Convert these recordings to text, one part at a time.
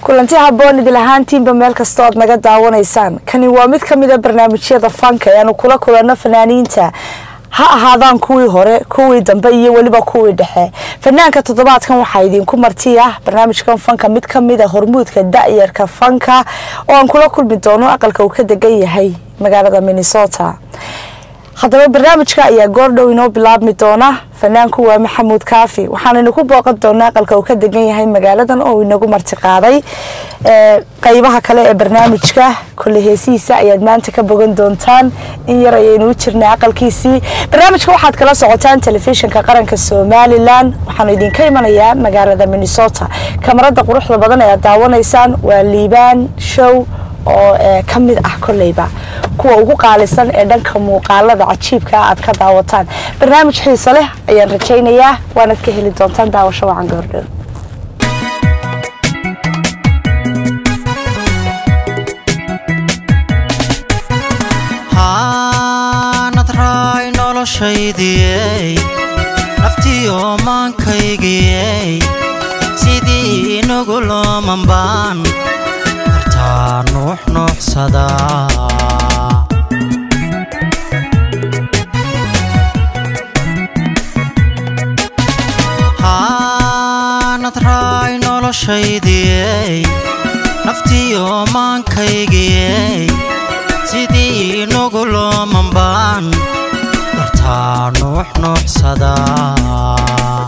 kulanti haboon idil ahaantiinba meel kasta ood naga daawanaysaan kani waa mid ka mida barnaamijyada fanka ee aanu kula kulanno fanaaniinta ha ahaadaan kuwii hore kuwii dambe iyo weliba kuwii dhexe fanaanka toddobaadkan waxaa idinku marti ah barnaamijkan fanka mid ka mida hormuudka da-yarka fanka oo aan kula kulmi doono aqalka uu ka degan yahay magaalada minnesota haddaba barnaamijka ayaa goordhow inoo bilaabmi doona fanaanku waa maxamuud kaafi waxaanaynu ku booqan doonaa aqalka uu ka degan yahay magaaladan oo inagu marti qaaday qeybaha kale ee barnaamijka kolley heesihiisa ayaad maanta ka bogan doontaan in yar ayaynu u jirnay aqalkiisii barnaamijka waxaad kala socotaan telefishinka qaranka somalilan waxaanu idinka imanayaa magaalada minnesota kamarada quruxda badan ee aad daawanaysaan waa liibaan show oo ka mid ah kolleyba kuwa ugu qaalisan ee dhanka muuqaalada cajiibka aad ka daawataan barnaamij xiiso leh ayaan rajaynayaa waanaad ka heli doontaan daawasho wacan goordhow haanad raay noloshaydiyey naftiyo maankaygiyey sidii nugu loomanbaan kartaa nuux nuuxsadaa haanad raay noloshaydiyey naftiyo maankaygiyey sidii nugu loomanbaan kartaa nuux nuuxsadaa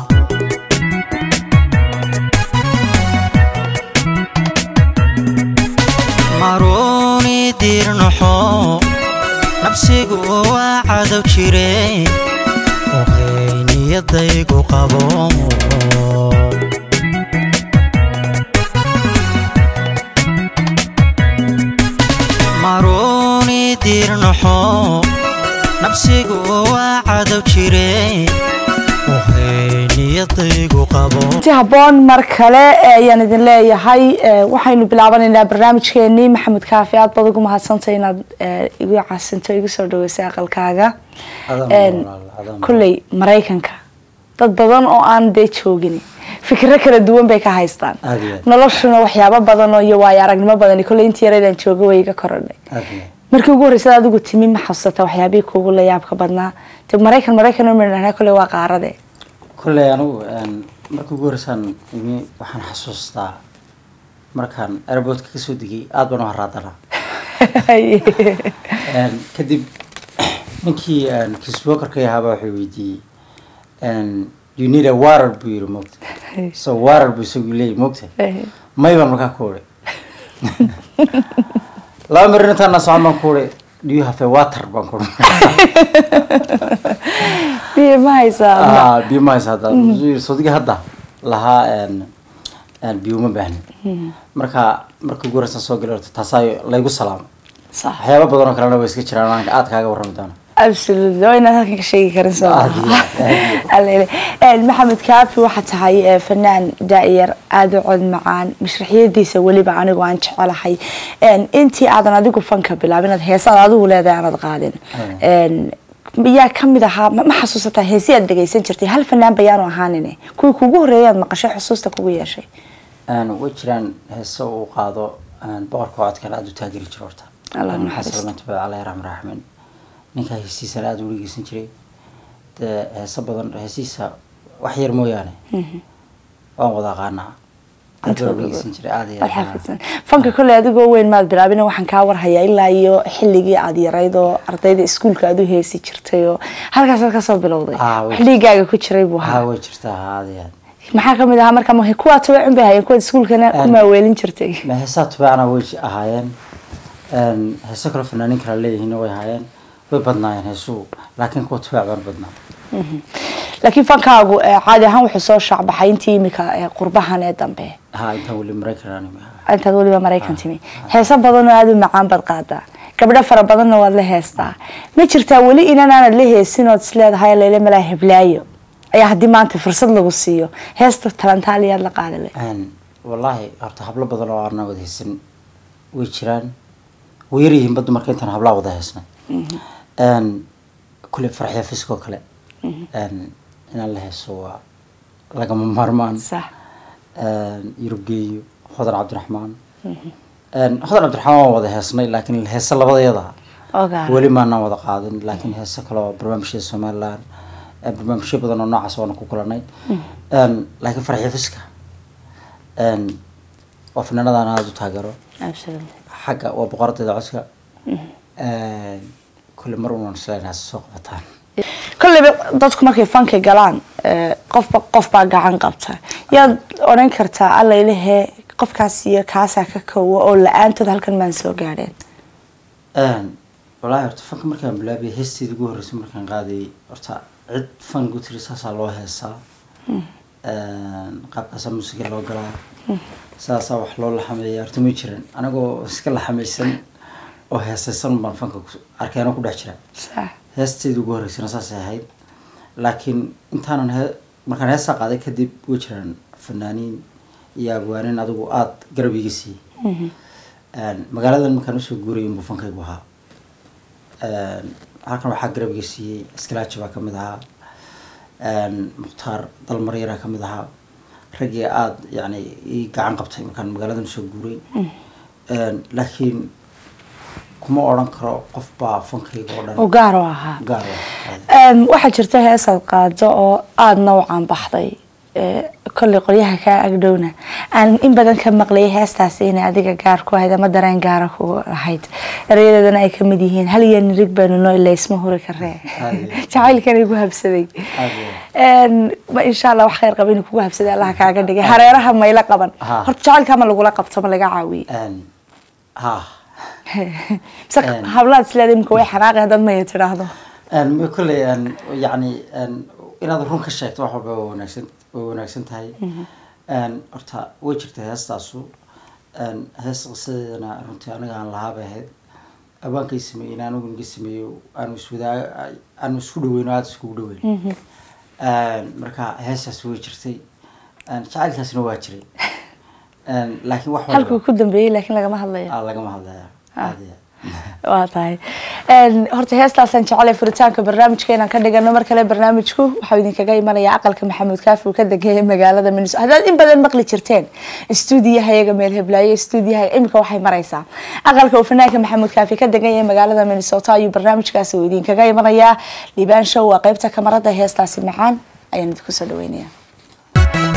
maruuni diirnaxo nabsigu waa cadow jire ohay niyadaygu qabo maruuni diirnaxo nabsigu waa cadow jire si haboon mar kale ayaan idin leeyahay waxaynu bilaabanaynaa barnaamijkeenii maxamed kaafi aad baad ugu mahadsantay inaad igu casinto igu soo dhaweysay aqalkaaga kolley maraykanka dad badan oo aan dee joogin fikiro kala duwan bay ka haystaan noloshuna waxyaabo badan oo iyo waayo aragnimo badan kolley intii yareydaan jooga way iga korodhay markii ugu horreysad adigu timi ma xasuusata waxyaabihii kuugu la yaabka badnaa de maraykan maraykan umidhahna kolley waa qaarade kolley anigu markii ugu horreysaan imi waxaan xasuustaa markaan airboortka kasoo degay aada baan u haraadanaa kadib ninkii kiswokarka ahaaba waxay weydiiyey you need a water buu yiri mogta so water buu isagu leeyay mogta may baan markaa ku uri laba marin intaana socon baan ku uri do you have a water baan ku biyo ma haysaa biyo ma haysa hadda sodigi hadda lahaa biyo uma baahnin marka marka ugu horeysan soo gali horta taasaa laygu salaamo waxyaaba badan oo kalena way iska jiraan aanka aad kaaga warrami doona absolutely waa inaad halkan ka sheegi karin soo maxamed kaafi waxaa tahay fanaan daayar aada u cod macaan mashraxyadiisa weliba anigu aan jecelahay intii aadan adigu fanka bilaabin inaad heesaad adigu leedahay aanad qaadin yaa kamid ahaa ma xasuusataa heesi aad dhegeysan jirtay hal fanaan bayaanu ahaanin kuwii kugu horreeyay aad maqashay xusuusta kugu yeeshay way jiraan heese uu qaado boqorka codkale aada u taageri jiro horta xasanatubad allah raxman raxmin ninkaa heesiisana aada u dhegeysan jiray dee heese badan heesiisa wax yar mooyaane waan wada aqaanaa fanka kolley adigoo weyn maad bilaabin waxaan kaa warhayaa ilaa iyo xilligii aad yarayd oo ardayda iskuulka aad u heesi jirtay oo halkaasaad kasoo bilowday xilligaaga ku jiray buu ahaa way jirtaa aada iyo aad maxaa kamid ahaa marka kuwaa tubeecun bay hayeen kuwaad iskuulkana ku maaweelin jirtay heesaa tubeecna way ahaayeen heeso kale fanaanin kala leeyihiin way ahaayeen way badnaayeen heesuhu laakiin kuwa tubeec baan badnaa laakiin fankaagu caadi ahaan wuxuu soo shaacbaxay intii imika qurbahan ee dambe ha intaan weli maraykan intaad weliba maraykan timi heeso badanoo aada u macaan baad qaadaa gabdho fara badanna waad la heestaa ma jirtaa weli inan aanad la heesin ood isleedahay leyla malaa heblaayo ayaa haddii maanta fursad lagu siiyo heesta talantaaliyaad la qaadile wallaahi horta hablo badan oo aanan wada heesan way jiraan way yaryihiin badda marka intaan hablaa wada heesnay kule farxya fiskoo kale inaan la heeso waa lagama maarmaan sax yurub geeyo hodan cabdiraxmaan Een, hodan cabdiraxmaan waan wada heesnay laakiin heese labadayada ogaa weli maanaan wada qaadin laakiin heese kale oo barnaamijyada somaliland ee barnaamijyo badan oo noocaas waana ku kulanay Een, laakiin farxifiska een, waa fanaanadaan aada u taageero absolutely xagga waa boqoradeeda codka Een, kulle mar unan isleenahay soo qabataan kolleyba dadku markay fanka galaan eh, qofba qof baa gacan qabta yaad odhan kartaa allailehe qofkaas iyo kaasaa ka kowa oo la-aantood halkan maan soo gaadheen Een, wallaahi horta fanka markaan bilaabay heesteeda ugu horreysay markaan qaadayay horta cid fan gu tiri saasaa loo heesaa Een, qaabkaasaa muusiga loo galaa saasaa wax loo laxameeya horta ma jiran anagoo iska laxamaysan oo heesaysan baan fanka ku- arkeenoo ku dhex jira sax heesteeda ugu horreysana saasay ahayd laakiin intaanan he markaan heestaa qaaday kadib way jiraan fanaaniin iyo abwaanin adigu aada garab iga siiyey Een, magaaladan markaan usoo guurayay inbuu fankaygu ahaa Een, halkan waxaa garab iga siiyey iskalaaji baa kamid ahaa Een, mukhtaar dalmaryaraa kamid ahaa raggii aada yani ii gacan qabtay markaan magaaladan usoo guuray Een, laakiin kuma odhan karo qof baa fankayga oo dhan oo gaar oo ahaa gaar u ah. Em, waxaa jirta heesaad qaado oo aada nawcan baxday Eh, kolley qolyaha kaa agdhowna aan in badan ka maqlayay heestaasi inay adiga gaar ku ahayd ama dareen gaara ku ahayd erayadeedana ay kamid yihiin hal iyo nirig baynu noo ilaa isma huri karee Aye. jacaylkan igu habsaday Aye. Em, ma insha allah wax khayr qaba inuu kugu habsaday allah kaaga dhigay hareeraha mayla qaban Ha. horta jacaylka ma lagula qabto ma laga caawiyey Een, ha mise Em. hablaad isleeda imika way xanaaqi haddaad maya tidhaahdo Een, ma kolley een, yacni een, inaad run ka sheegto wax walba waa wanaagsan way wanaagsan tahay Een, horta way jirta heestaasu Een, hees qisadeedana runtii aniga aan lahaa bay ahayd abaankay sameeyey anigu naga sameeyo aanu iswadaa aanu isku dhaweyn oo aada iskugu dhaweyn Een, marka heestaas way jirtay Een, jacaylkaasna waa jiray Een, laakiin wax halkuu walba ku dambeeyey laakiin lagama hadlayo aa lagama hadlaya aad iyo aad. waa tahay Een, horta heestaasaan jecelay furitaanka barnaamijka inaan ka dhigano mar kale barnaamijku waxaa idinkaga imanaya aqalka maxamuud kaafi uu ka degeeyay magaalada minnesota haddaad in badan maqli jirteen stuudiyaha iyaga meel heblaayo stuudiyaha imika waxay maraysaa aqalka uu fanaanka maxamuud kaafi ka degan yahay magaalada minnesota ayuu barnaamijkaasi uu idinkaga imanayaa liibaan show waa qeybta kamarada heestaasi macaan ayaan idinku soo dhaweynaya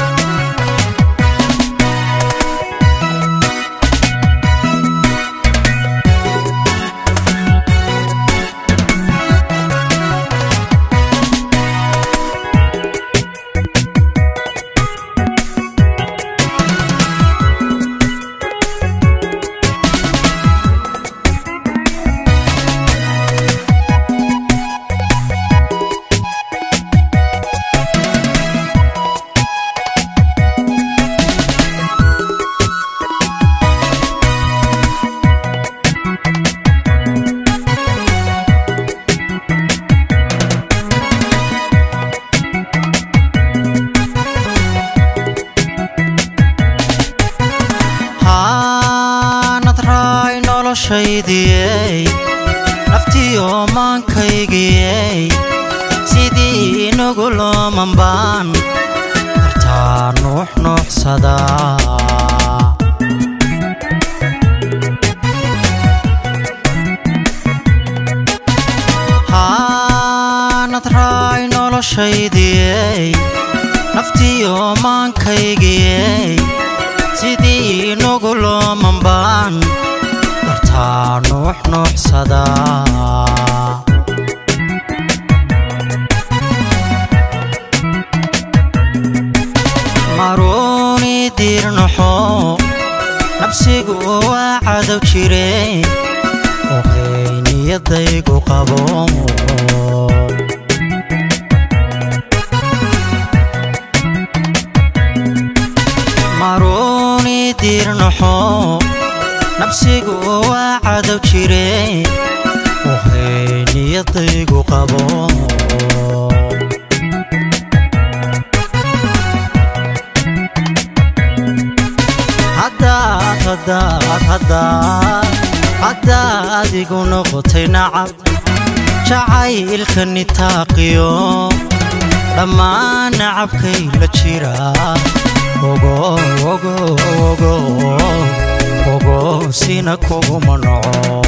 haanad raay noloshaydiyey naftiyo maankaygiyey sidii inagu looman baan dartaa nuux nuuxsadaa haanad raay noloshaydiyey naftiyo maankaygiyey sidii inagu looman baan dartaa nuux nuuxsadaa maruuni diirnaxo nabsigu waa cadow jire ohay niyadaygu qabo maruuni diirnaxo nabsigu waa cadow jire ohay niyadaygu qabo haddaad haddaad haddaad haddaad igu noqotay nacab jacaylka nitaaqiyo dhammaan nacabkay la jira ogo ogo ogo ogo sina kuguma noco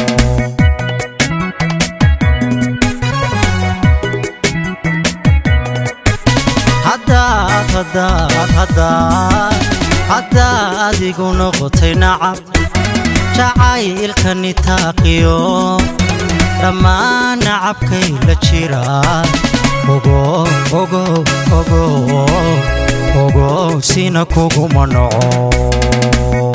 haddaad haddaad haddaad haddaad igu noqotay nacab jacaylkani taaqiyo dhammaan nacabkay la jira ogo ogo ogo ogo sina kuguma noco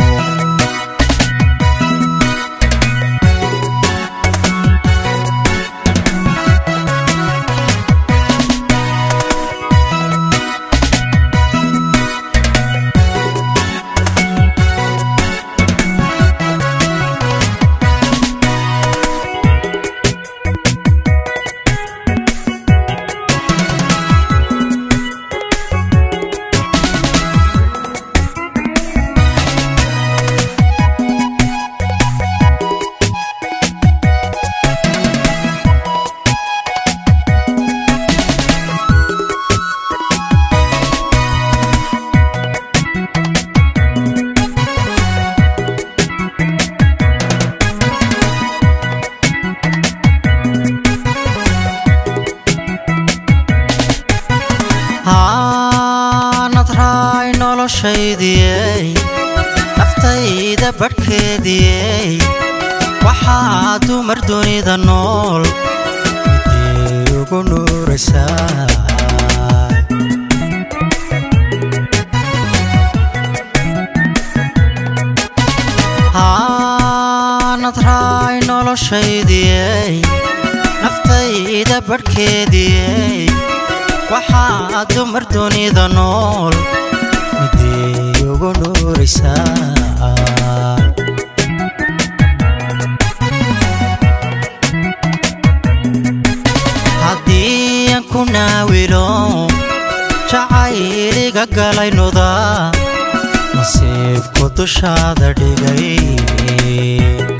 haanad raay noloshaydiyey naftayda badhkeediyey waxaa dumar dunida nool midii ugu nuuraysaa haanad raay noloshaydiyey naftayda badhkeediyey waxaa dumar dunida nool midii ugu nuuraysaa haddii aan ku naawilo jacayliga galay nuda nasiibku dushaada dhigay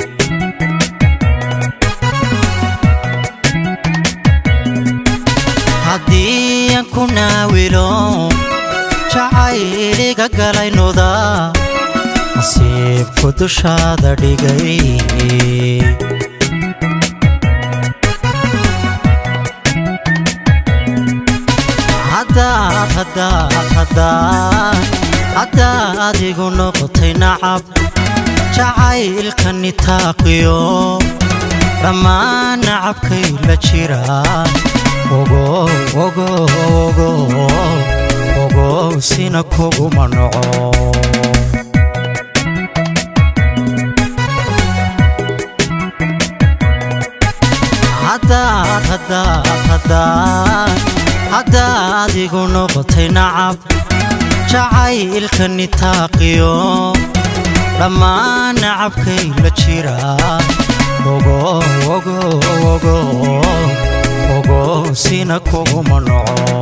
haddii aan ku naawilo jacayliga galay nuda nasiibku dushaada dhigay haddaad haddaad haddaad haddaad igu noqotay nacab jacaylkani taaqiyo dhammaan nacabkay la jira ogo ogo ogo ogo sina kuguma noco haddaad haddaad haddaad haddaad igu noqotay nacab jacaylkani taaqiyo dhammaan nacabkay la jira ogo ogo ogo ogo sina kuguma noco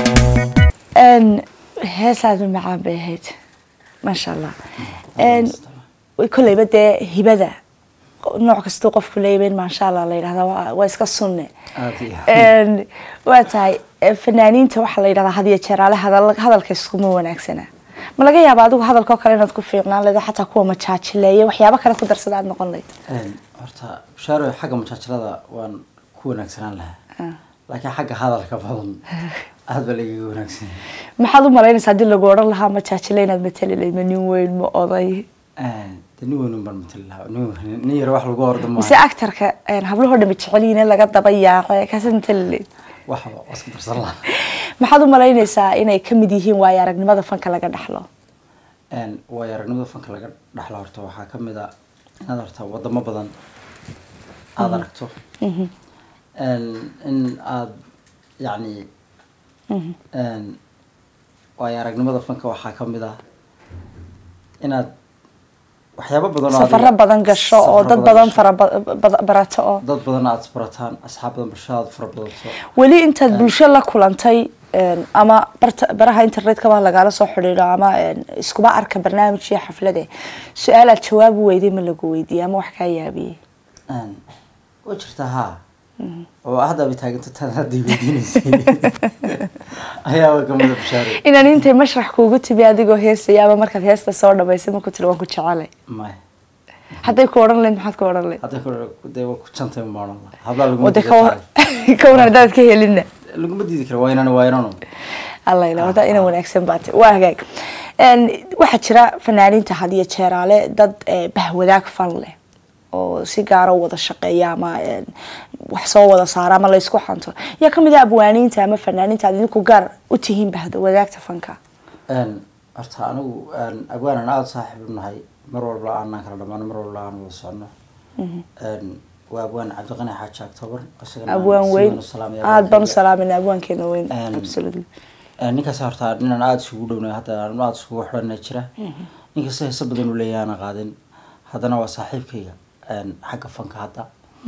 heesaadu macaan bay ahayd maasha allah kolleyba dee hibada nooc kastuu qofku leeyaben maasha allah la yidhahda waa- waa iska sunne aad iyo Een, waa tahay eh, fanaaniinta waxaa la yidhahdaa had iyo jeer ale hadal- hadalka iskuma wanaagsana ma laga yaaba adigu hadalkao kale inaad ku fiicnaan leedo xataa kuwa majaajileeya waxyaabo kale ku darsada aad noqon lahayd Een, horta bashaaro xagga mujaajilada waan ku wanaagsanaan lahaa laakiin xagga hadalka badan aad baa lagaga wanaagsan yahay maxaad u malaynaysaa haddii lagu odhan lahaa majaajile inaad matali lahayd ma nin weyn ma oday Een, dee nin weyn un baan matali lahaa nin weyn- nin yar wax lagu ordo mise maaha actarka hablahoo dhan jecelyihiin in laga daba yaaqe kaasaad matali lahayd waxba waa isku darsan lahaa maxaad u malaynaysaa inay ka mid yihiin waayo aragnimada fanka laga dhaxlo Een, waayo aragnimada fanka laga dhaxlo horta waxaa ka mid a inaad horta wadamo badan aada aragto Een, in aad yacni een, waayo aragnimada fanka waxaa ka mid ah inaad waxyaabo badan oo safaro adiga- badan gasho oo safaro dad badan gasho. fara ba- ba- barato oo dad badan aad isbarataan asxaab badan bulshadaad fara badato weli intaad bulsho la kulantay een, ama barta- baraha internetkaba lagaala soo xidhiidho ama een, iskuba arka barnaamij iyo xaflade su-aalaad jawaab u weyday ma lagu weydiiyey ama wax kaa yaabiyey Een, way jirtaa haa oo haddaba taaganta tan hadday weydiinaysay ayaaba kamida bashaare inaan intay mashrax kuugu timi adigoo heesaya ama markaad heesta soo dhamaysay marku tiri waan ku jecelay maya hadday ku odhan lahayd maxaad ku odhan lahayd hadda ku dee waa ku jantay maalan hablaa laguma wade diidi ka war karo. ka waran haddaad ka helina laguma diidi karo waa inaan waa inaan alla ila wada ina wanaagsan baate waa hagaag Een, waxaa jira fanaaniinta had iyo jeeraale dad eh, bahwadaag fan leh oo si gaara u wada shaqeeya ama een, wax soo wada saara ama laysku xanto yaa kamid ah abwaaniinta ama fanaaniinta aad idinku gaar u tihiin bahda wadaagta fanka Een, horta anigu een, abwaanan aada saaxiib u nahay mar walba aanaan kala dhamaano mar walba aan wada socono Een, waa abwaan cabdiqani xaaji october isagana aan abwaan si weyn weyn u salaamaya aada baan u abwaankeega. salaamayna abwaankeena weyn Een, absolutely Een, ninkaas horta ninaan aada isugu dhownahay hadda aan aada isugu xidhanay jira ninkasta heese badan uu leeyahay aana qaadin haddana waa saaxiibkayga een, xagga fanka hadda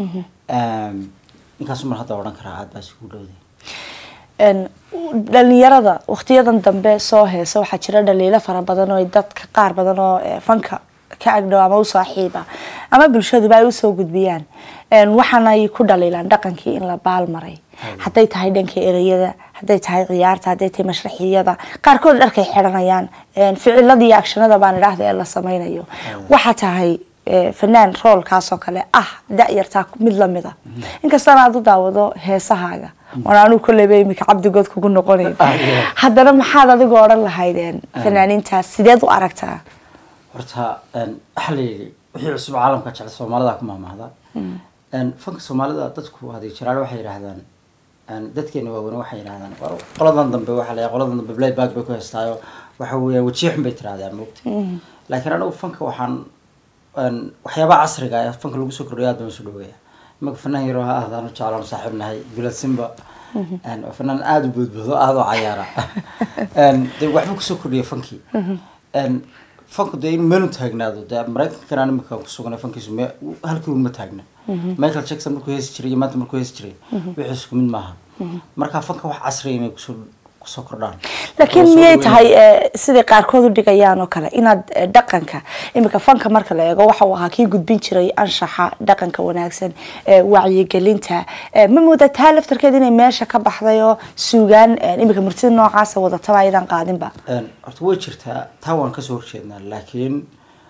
Een, ninkaas mar hadda odhan karaa aada baa isugu dhowday Een, dhalinyarada waqtiyadan dambe soo heesa waxaa jira dhaliilo fara badan oo ay dadka qaar badan oo eh, fanka ka agdhow ama u saaxiiba ama bulshaduba ay usoo gudbiyaan Een, waxaana ay ku dhaliilaan dhaqankii in la baalmaray hadday tahay dhanka ereyada hadday tahay ciyaarta hadday tahay mashraxiyada qaarkood dharkay xidhanayaan Een, ficilada iyo akshanada baan idhaahda ee la sameynayo waxaa tahay eh, fanaan roolkaas oo kale ah da-yartaa mid lamida inkastana aad u daawado heesahaaga oon anuu kolleyba imika cabdigood kugu noqonayn Ah, yeah. haddana maxaad adigu odhan lahaydeen fanaaniintaas sideed u aragtaa horta een, waxaa la yidhi wixii cusub caalamka jecel soomaalida ku mahmahda Een, fanka soomaalida dadku haday jiraan waxay yidhaahdaan een, dadkeena waaweyn waxay yidhahdaan war qoladan dambe waxaa la qoladan dambe playback bay ku heystaayo waxa weeyaan wajiyo xun bay tirahdaan moogta laakiin anigu fanka waxaan een, waxyaabaha casriga ah ee fanka lagu soo kordhiyo aad baan usoo dhaweeya imaka fanaan yaroo ha ahdaan u jeclaan saaxiib nahay bilad simba Een, waa fanaan aada u boodboodo aada u cayaara Een, dee waxba kusoo kordhiya fankii Een, fanku dee in meelu taagnaado dee maraykankana imika ku suganay fankiisu me halkii un ma taagna michael jackson markuu heesi jiray iyo maanta markuu heesi jiray wixii isku mid maaha marka fanka wax casriya inay kusoo kusoo kordhaan laakiin Soo miyay dhaweynaya. tahay eh, siday qaarkood u dhigayaan oo kale inaad eh, dhaqanka imika fanka marka la eego waxa uu ahaa kii gudbin jiray anshaxa dhaqanka wanaagsan eh, wacyigelinta eh, ma moodaa taa laftarkeeda inay meesha ka baxday oo suugaan eh, imika murtida noocaasa wadataba ayadaan qaadinba Een, horta way jirtaa taa waan kasoo horjeednaa laakiin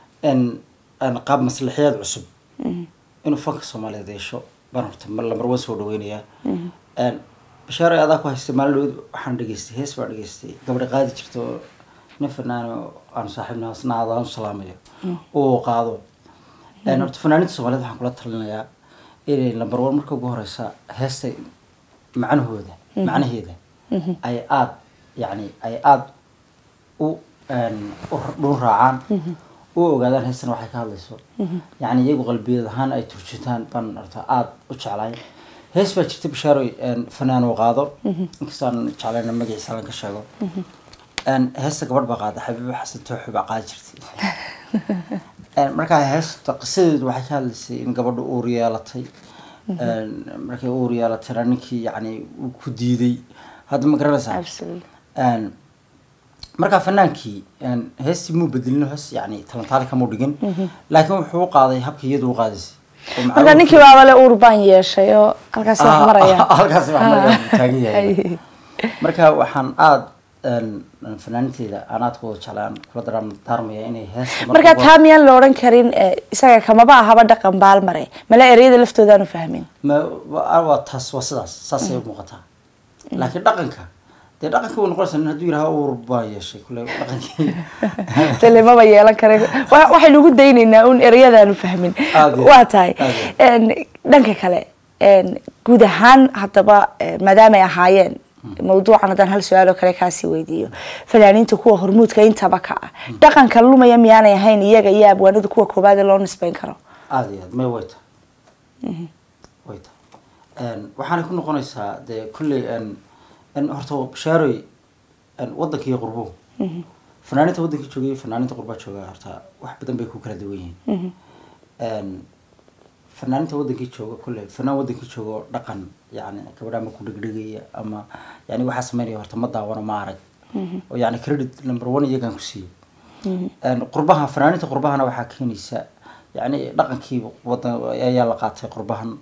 n n qaab maslaxiyaad cusub inuu fanka soomaaliyeed yeesho baan horta mar lamar waan soo dhaweynayaa Een, bashaar adaa ku haystay maalin dhaweyd waxaan dhageystay hees baan dhageystay gabadha qaadi jirta oo nin fanaan oo aan saaxiibna asna aadaan u salaamayo uu qaado Een, horta fanaaninta soomaaliyeed waxaan kula talinayaa inay lambar one marka ugu horeysa heesta macnahooda macnaheeda ay aada yacni ay aada u een, u dhun raacaan u ogaadaan heestan waxay ka hadlayso yacni iyagu qalbiyad ahaan ay turjutaan baan horta aada u jeclahay hees baa jirta bashaaroy een, fanaan uu qaado inkastaan jeclayna magaciisa lan ka sheego Een, heesta gabadh baa qaada xabiibo xasan tooxi baa qaadi jirtay Een, markaa heesta qisadeedu waxay ka hadlaysay in gabadhu uur yeelatay Een, markay uur yeelatayna ninkii yacni uu ku diiday hadda ma garanaysaa Absolutely. Een, markaa fanaankii een, heestii muu bedelin hees yani talantaali kamuu dhigin laakiin wuxuu u qaaday habka iyadu u qaadaysay oo macluum- marka ninkii baaba le uur baan yeeshay oo halkaas wax Ah, maraya halkaas wax maraya buu taagan yahay Ay. marka waxaan aada fanaaninteyda aan aada ku jeclaan kula daran daarmaya inay heesta marka marka ugu- taa miyaan la odhan karin eh, isaga kamaba ahaba dhaqan baalmare mala ereyada laftoodaanu fahmin ma waa waa taas waa sidaas saasay u muuqataa laakiin dhaqanka dee dhaqanka way noqonaysaa nin hadduu yidhaha uur baan yeeshay kule dhaqankii dele maba yeelan kara Wa- waxaynu ugu daynaynaa un ereyadaanu fahmin Aad iyo waa aad, tahay aad iyo En, dhanka kale en, guud ahaan haddaba eh, maadaama ay ahaayeen mawduucan haddaan hal su-aal oo kale kaasii weydiiyo fanaaniinta kuwa hormuudka intaba ka ah dhaqanka lumaya miyaanay ahayn iyaga iyo abwaanada kuwa koobaad ee loo nisbeyn karo aada iyo aad may way tahay way tahay waxaanay ku noqonaysaa dee kulley n n horta bashaaroy n waddankii qurbo fanaaninta waddanka joogay fanaaninta qurbaa jooga horta wax badan bay ku kala duwan yihiin n fanaaninta waddankii jooga kulley fanaan waddankii jooga oo dhaqan yani gabadha ama ku dhegdhegaya ama yani waxaa sameynaya horta ma daawano ma arag oo yani credit number one iyagaan ku siiyey Een, qurbaha fanaaninta qurbahana waxaa keenaysa yani dhaqankii wadan ayaa la qaatay qurbahan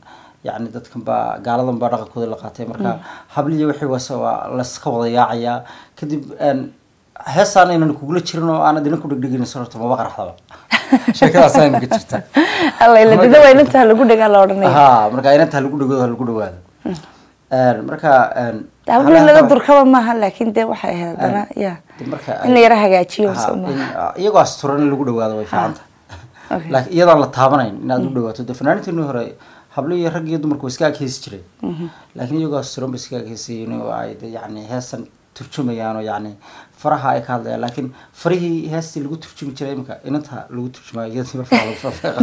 yacni dadkan baa gaaladan baa dhaqankooda la qaatay marka habliya wixii wase waa laska wada yaacayaa kadib een, heestaan aynan kugula jirin oo aanad idinku dhegdhegin sorta maba qaraxdaba sheekadaas ayna ka jirta alla ila dida waa inantaa lagu dhagaa la odhanaya ha marka inantaa lagu dhegoodo ha lagu dhawaado Een, marka een, hablo hablaha laga kale- durkaba maaha laakiin dee waxay ahayd haddana ya de marka in la yara hagaajiyo Ha, soo in, maaha uh, iyagoo asturan in lagu dhawaado way fiican tahay Okay. laakiin iyadoon la taabanayn inaad u dhawaato de fanaaniinteenu hore hablo iyo rag iyo dumarku way iska agheesi jireen laakiin iyagoo asturan bay iska agheesayeen oo ay de yacni heesan turjumayaan oo yacni faraha ay ka hadlayaan laakiin farihii heestii lagu turjumi jiray imika inanta lagu turjumayo iyadii markaa lagu fafeeqo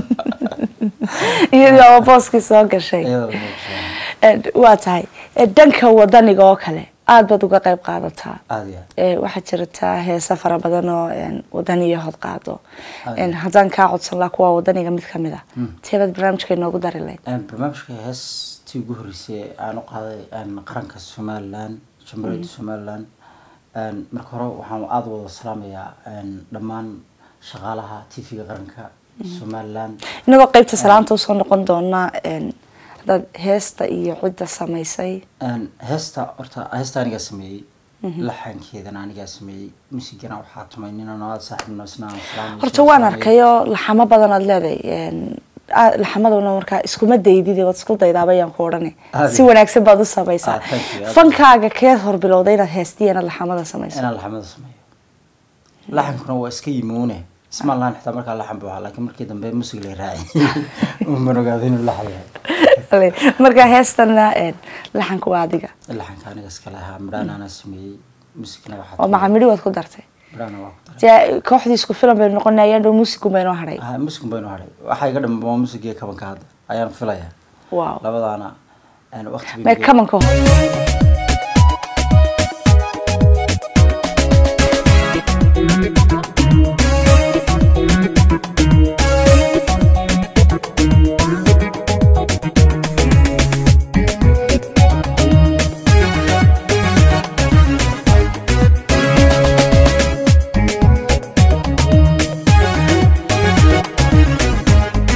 iyadii oo booskii soo gashay iyadoo lagu turjumayo Eh, waa tahay Eh, dhanka wadaniga oo kale aad baad uga qayb qaadataa aada iyo aad Eh, waxaa jirta heesa fara badan oo een, wadaniyo hod qaado Ah. Een, haddaan kaa codsan laha kuwa wadaniga mid kamid ah teebaad barnaamijka inoogu dari lahayd Een, barnaamijka heestii ugu horreysay aan u qaaday een, qaranka somalilan jamhuuriyadda somalilan een, marka hore waxaan aada wada salaamayaa een, dhammaan shaqaalaha tv-ga qaranka somalilan inagoo qeybta salaanta usoo noqon doona een, haddaad heesta iyo cidda samaysay Een, heesta horta heesta anigaa sameeyey laxankeedana anigaa sameeyey musigana waxaa tumay ninaan aada saaxiibno isna aan salaam horta waan arkayoo laxamo badan aad leedahay een, aa- laxamaduna markaa iskuma daydid waad isku daydaaba ayaan ku odhani Aad si iyo- wanaagsan baad u samaysaa Ah, thank you. Aad- fankaaga keed hor bilowday inaad heestiya inaad laxamada samayso inaan laxamada sameeyo laxankuna waa iska yimuune ismaan lahan xitaa markaa laxan buu ahaa laakiin markii dambe musig lay raaciyey uman ogaado inuu laxan yahay markaa heestana een, laxanka waa adiga laxanka aniga iska lahaa midhaan anaa sameeyey musigna waxaa oo macamidhi waad ku dartay midhaana waa ku daray dee kooxdii isku filan baynu noqonay ayaan dhow muusigu baynoo hadhay Ah, musig baynu hadhay waxaa iga dhambe waa musig iyo kabanka hadda ayaan filayaa wow labadaana een, waqti bay mee iga- kamanka hor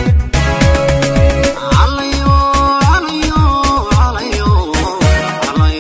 Alayo, alayo, alayo, alayo.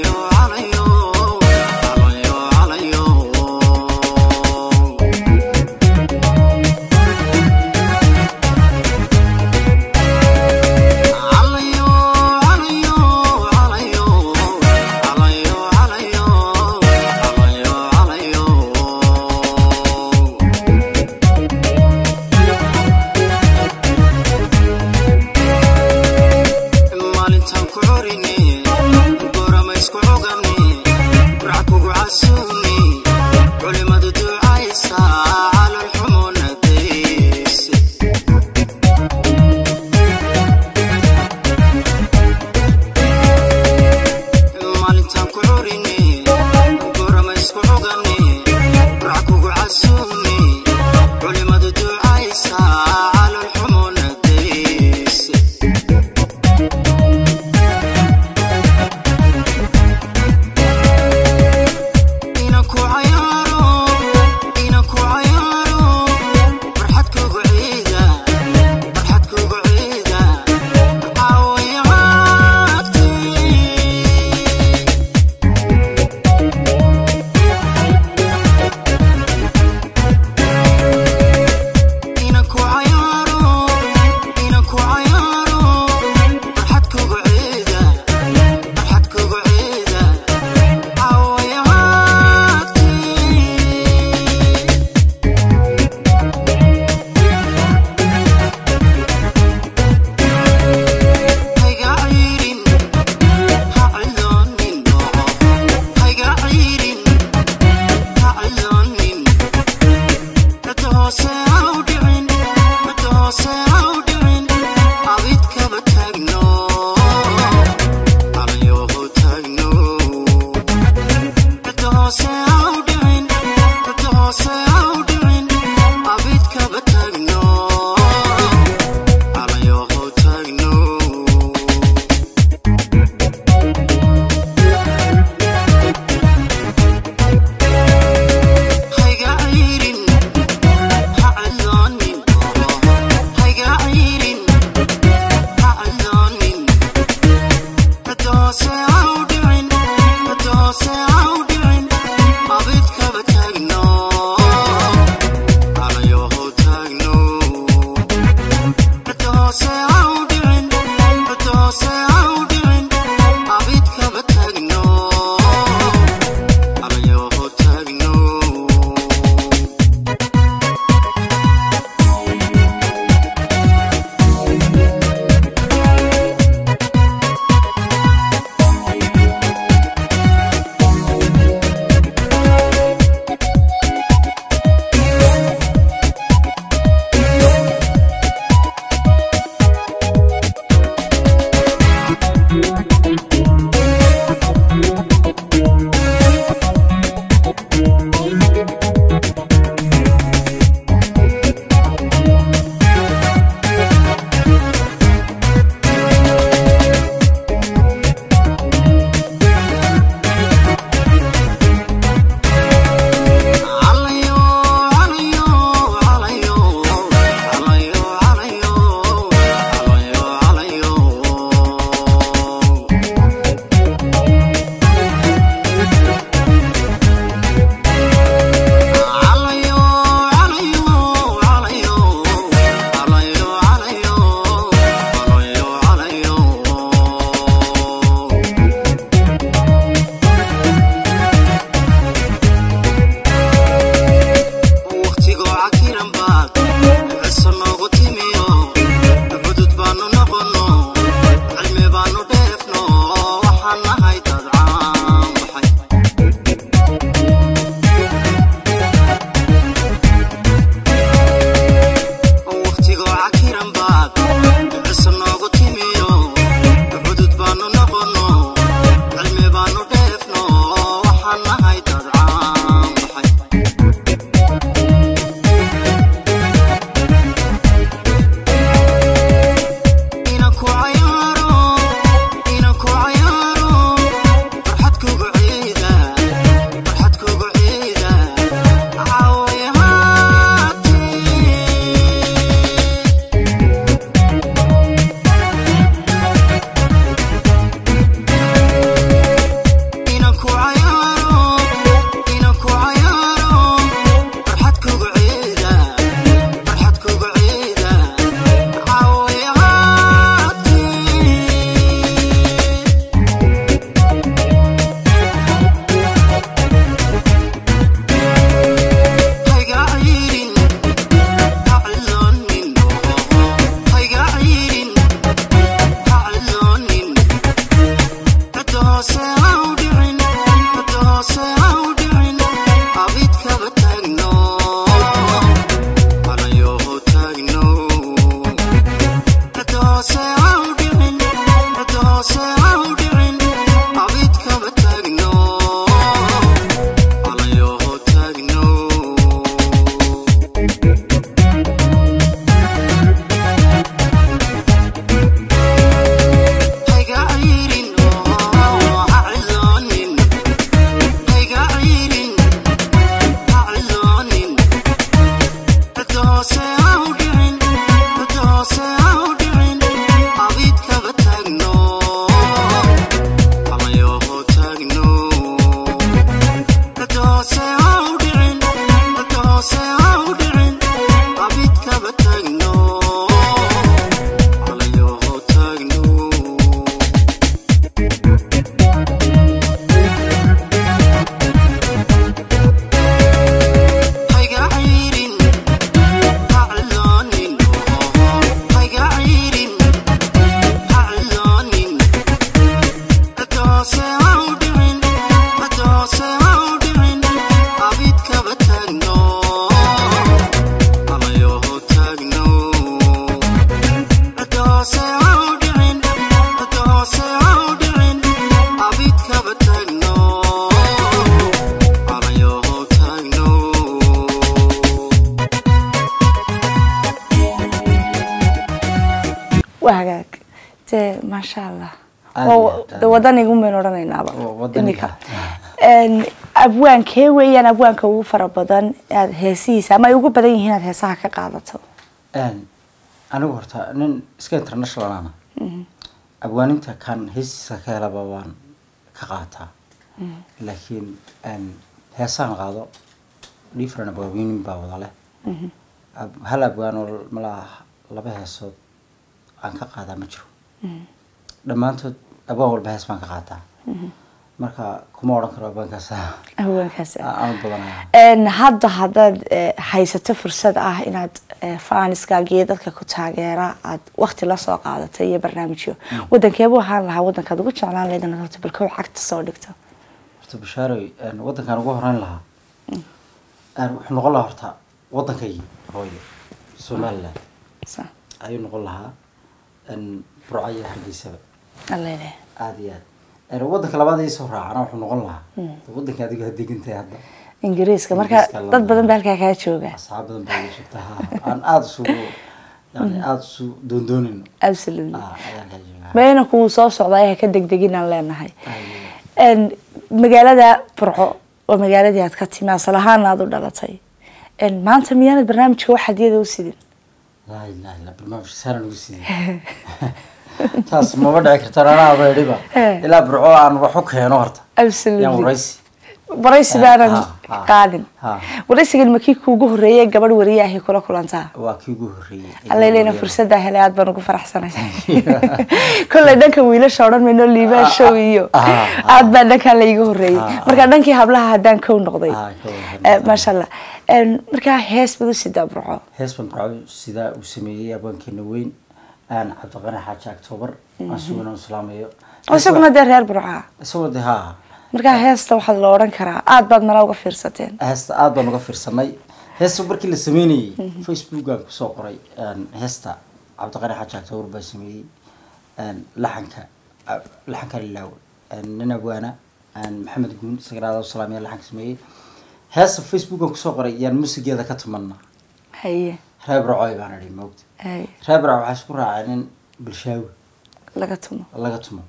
waa hagaag dee maasha allah Aad Waa- iyo aad, de wadanigu maynu odhanaynaaba Waa wadaniga. iminka. Een, abwaankee weeyaan abwaanka ugu fara badan aad heesihiisa ama ay ugu badan yihiin aad heesaha ka qaadato Een, anigu horta nin iska international ana abwaaninta kan heestiisa ka helaba waan ka qaataa laakiin een, heesaan qaado different abwaabinin baa wada leh Ab- hal abwaan oo malaa laba heesood aan ka qaadaa ma jiro dhammaantood abwaan walba hees baan ka qaataa marka kuma odhan karo abwaankaas abwaankaas aan badanaya Een, hadda haddaad eh, haysato fursad ah inaad eh, faaniskaaga iyo dadka ku taageera aad wakti la soo qaadato iyo barnaamijyo wadankeebuu ahaan lahaa wadankaad ugu jeclaan lahayd inaad horta bal kow cagta soo dhigto horta bashaaroy een, wadankaan ugu horeyn lahaa een, wuxuu noqon lahaa horta waddankaygii hooyo somaliland Sa- ayuu noqon lahaa een, burco iyo hargeysaba alla ilaahay. aada iyo aad een, waddanka labaad ii soo raacana wuxuu noqon lahaa waddanka adiga had degantahay hadda ingiriiska marka Ingiriiska la- dad badan baa halkaa kaa jooga asxaab badan baa ii joogta ha aan aada isugu yani aada isu doondoonayno absolutely Ah, ayaan kaa joogaa meena kuwuu soo socdaa ha ka degdeginaan leenahay Aad iyo aad. Een, magaalada burco waa magaaladii aad ka timi asal ahaana aad u dhalatay Een, maanta miyaanad barnaamijka wax hadiyada u sidin laa ilaaha illa barnaamijka saana nagu siiyey taas maba dhici karto anaa abeedhiba Eh. ilaa burco aan wax u keeno horta yaan absolutely waraysi waraysi baanan Ha, ha, qaadin ha. waraysigan ma kii kuugu horreeyay gabadh wariye ahi kula kulantaa waa kii ugu horreeyey allayleyna fursaddaa helay aad baan ugu faraxsanay kolley dhanka wiilasha odhan mayno liibaan show iyo Ah, ah. aad baa dhankaa layga horreeyey Ah, ah. marka dhankii hablaha haddaan kow noqday Ah, kow noqday. Eh, maasha allah Een, markaa hees bad u sidaa burco hees baan burco sidaa uu sameeyey abwaankeena weyn aan cabdiqani xaaji octoobar aan sugana islaamayo isaguna dee reer burca isagoo de haa markaa heesta waxaa la odhan karaa aad baad mala uga fiirsateen heesta aada baan uga fiirsanay heesta markii la sameynayey facebookaan kusoo qoray een, heesta cabdiqani xaaji octoobar baa sameeyey een, laxanka a- laxanka lilaawe een, nin abwaana een, maxamed guun isagana aada u salaamaya laxanka sameeyey heesta facebookaan kusoo qoray yaan musigeeda ka tumanna haye reer burcoy baan idhi moogta haye reer burco waxaa isku raacay nin bulshaawi laga tumo laga tumo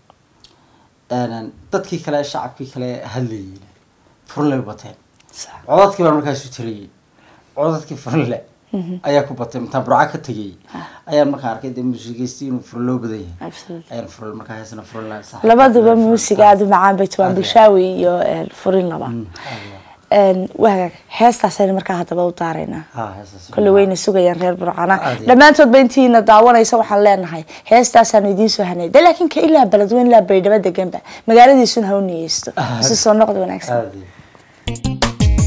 Een, dadkii kale shacabkii kale hadlayeen furley bateen Sax. codadkii baan markaas u tiriyey codadkii furle ayaa ku batay intaan burca ka tegay ayaan markaa arkay dee muusigeystii inuu furloo badan yahay Absolutely. ayaan furle markaa heesna furle labaduba muusiga aada u macaan bay tubaan bulshaawi iyo een, furin laba Een, waa hagaag heestaasayna markaa haddaba u daaraynaa kolle wayna sugayaan reer burcana Aad iyo- dhammaantoodba intiina daawanaysa waxaan leenahay heestaasaanu idiin soo hanay de laakiin ka ilaa beledweyn ilaa baydhabo deganba magaaladiisuna ha u niyeysto Ah. si soo noqda wanaagsan aad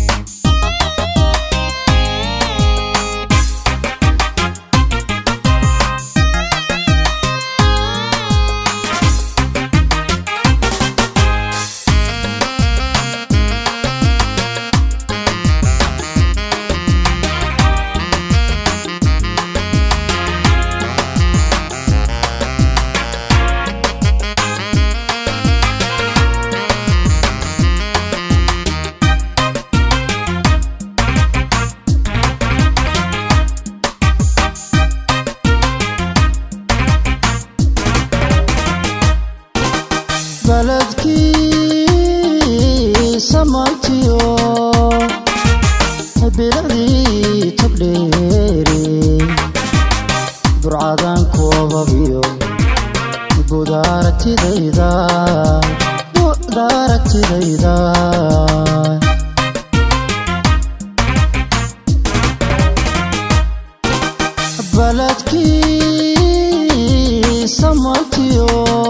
baladkii samantiyo biladii togdheere burcadan koobabiyo budaaragtidayda budaaragtidayda baladkii samantiyo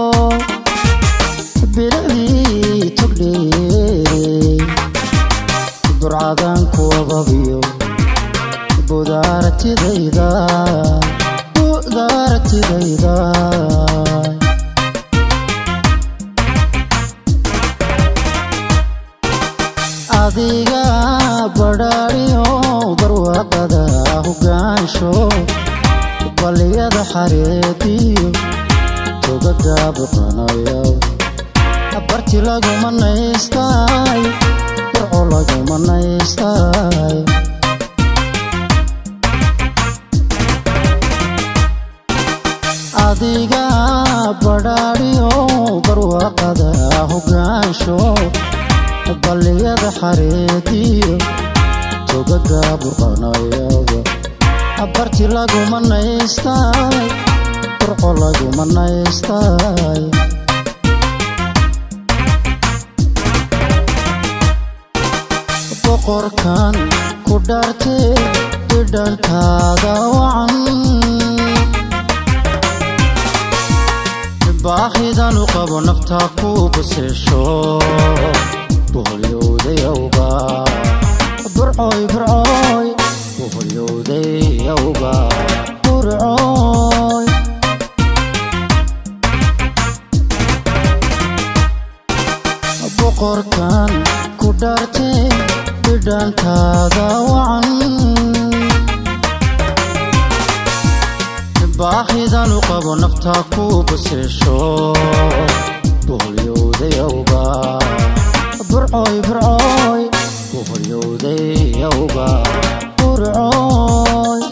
biladii togdheere burcadan kuwababiyo budaaragtidayda budaaragtidayda adiga badhaadhiyo barwaaqada hogaansho baliyada xareediyo togaga boqanayo barti laguma naystay burco laguma naystay adiga badhaadhiyo barwaaqada hogaansho balliyada xareediyo togaga burqanayaba barti laguma naystay burco laguma naystay boqorkan ku dhaartee dhidhankaada wacan baahidan u qabo naftaa ku baseesho boholyowdayawga burcoy burcoy boholyowdayawga burcoy boqorkan ku dhaartee dhidhankaada wacan baahidan u qabo naftaa ku baseesho boholyowdayawga burcoy burcoy boholyowdayawga burcoy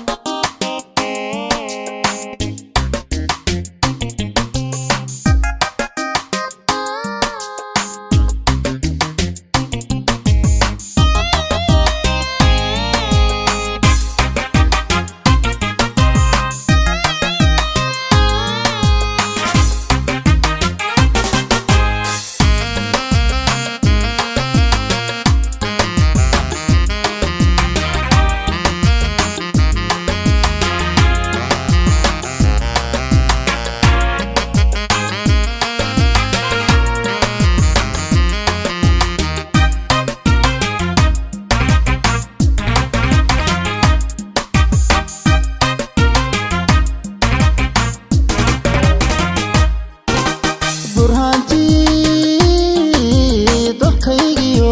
burhaantii dalkaygiyo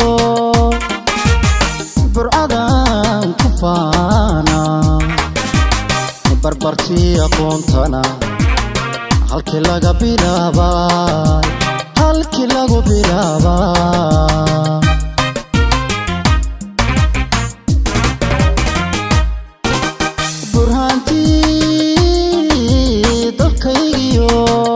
burcadan ku faana barbartii aqoontana halkii laga bilaabay halkii lagu bilaabay burhaantii dalkaygiyo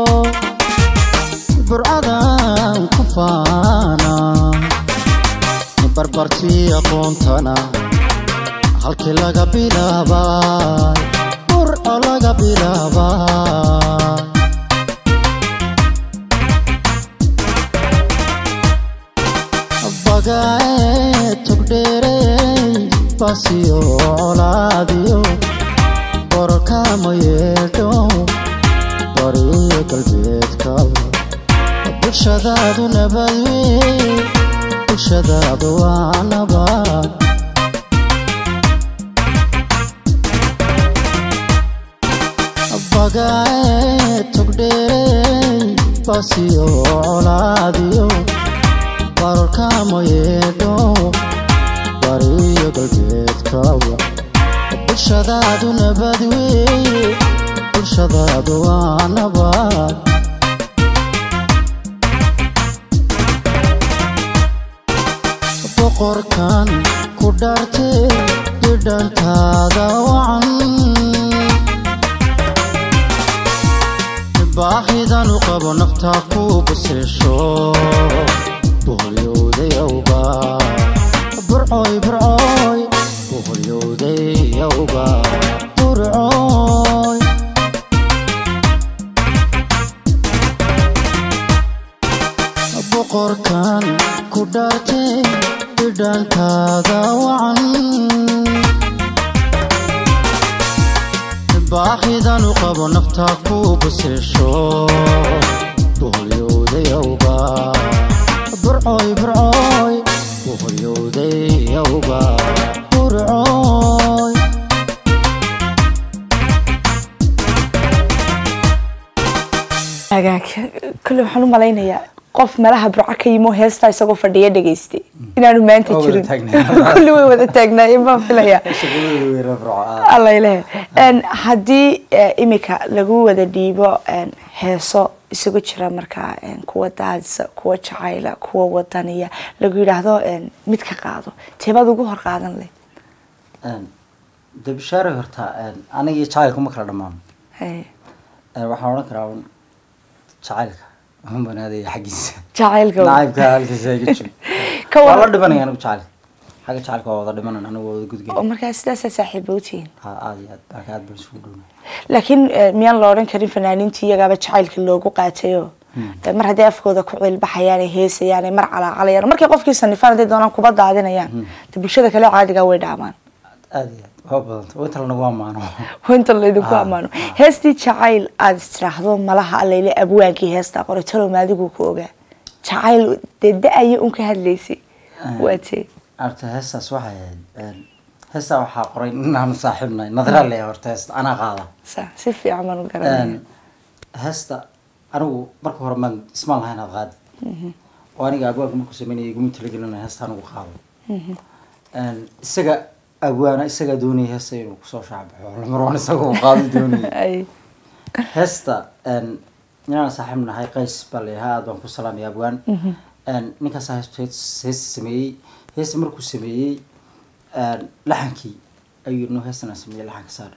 burcadan ku faana barbartii aqoontana halkii laga bilaabay burco laga bilaabay bagae tugdheerey basiyo colaadiyo borkama yeedho bariyo galbeedka bulshadaadu nabad wey bulshadaadu waa nabad bagae tugdheerey basiyo colaadiyo barkama yeedho bariyo galbeedkawa bulshadaadu nabad wey bulshadaadu waa nabad boqorkan ku dhaartee dhidhankaada wacan baahidan u qabo naftaa ku baseesho boholyowdayawga burcoy burcoy boholyowdayawga burcoy boqorkan ku dhaartee dhidhankaada wacan baahidan u qabo naftaa ku baseesho boholyowdayawga burcoy burcoy boholyowdayawga burcoy hagaag kule waxaan u malaynayaa qof meelaha burco ka yimo heestaa isagoo fadhiya dhegaystay inaanu maanta Oo wada jirin taagnaa. kulli way wada taagnaayeen baan filaya shaqadooda way rafracaa alla ilahe haddii eh, imika lagu wada dhiibo en, heeso isugu jira markaa en, kuwa daadisa kuwa jacayla kuwa wadaniya lagu yidhaahdo en, mid ka qaado teebaad ugu hor qaadan leh de bishaare horta aniga iyo jacaylku ma kala dhammaano Hey. Eh, waxaan odhan karaa un jacaylka un banaadaya xaggiisa jacaylka waa. nacaybka halkiisa iga jiro Ka waa waran- la dhimanaya anigu jacaylka xagga jacaylka waa wada dhimanan anigu waa wada oo gudgel markaa sidaasaa saaxiiba u tihiin ha aad iyo aad marka aad baan isugu dhowna laakiin eh, miyaan la odhan karin fanaaniinta iyagaaba jacaylka loogu qaatayo Eh, mar haddii afkooda ku ciilbaxayaan ay heesayaan ay mar calaacalayaan markay qofkii sanifaan hadday doonaan kuba daadinayaan de bulshada kale caadiga way dhaamaan aad iyo aad waa badanta waa inta lanagu ammaano inta laydinku Ah, ammaano heestii jacayl aada istiraahdo malaha allayle abwaankii heestaa qoray talow maadigu ku ogaa jacayl dee da-aya un ka hadlaysay waa tee horta heestaas waxay ahayd een, heestaa waxaa qoray inaanu saaxiibnahay nadra le horta heesta anaa qaada sa si fiican baan u garanaya Een, heesta anigu marka hore maan ismaan lahayn aad qaadi oo aniga abwaanka markuu sameynaya iguma talagelina heesta anigu qaado Een, isaga abwaana isagaa doonaya heesta inuu kusoo shaabaxo lamarwan isaga uu qaado doonaya ay heesta een, inaan saaxiib nahay qays baa layahaa aad baan ku salaamaya abwaan Een, ninkaasaa heest heesta sameeyey heesta markuu sameeyey een, laxankii ayuu yidhi no heestan aan sameeyey laxanka saar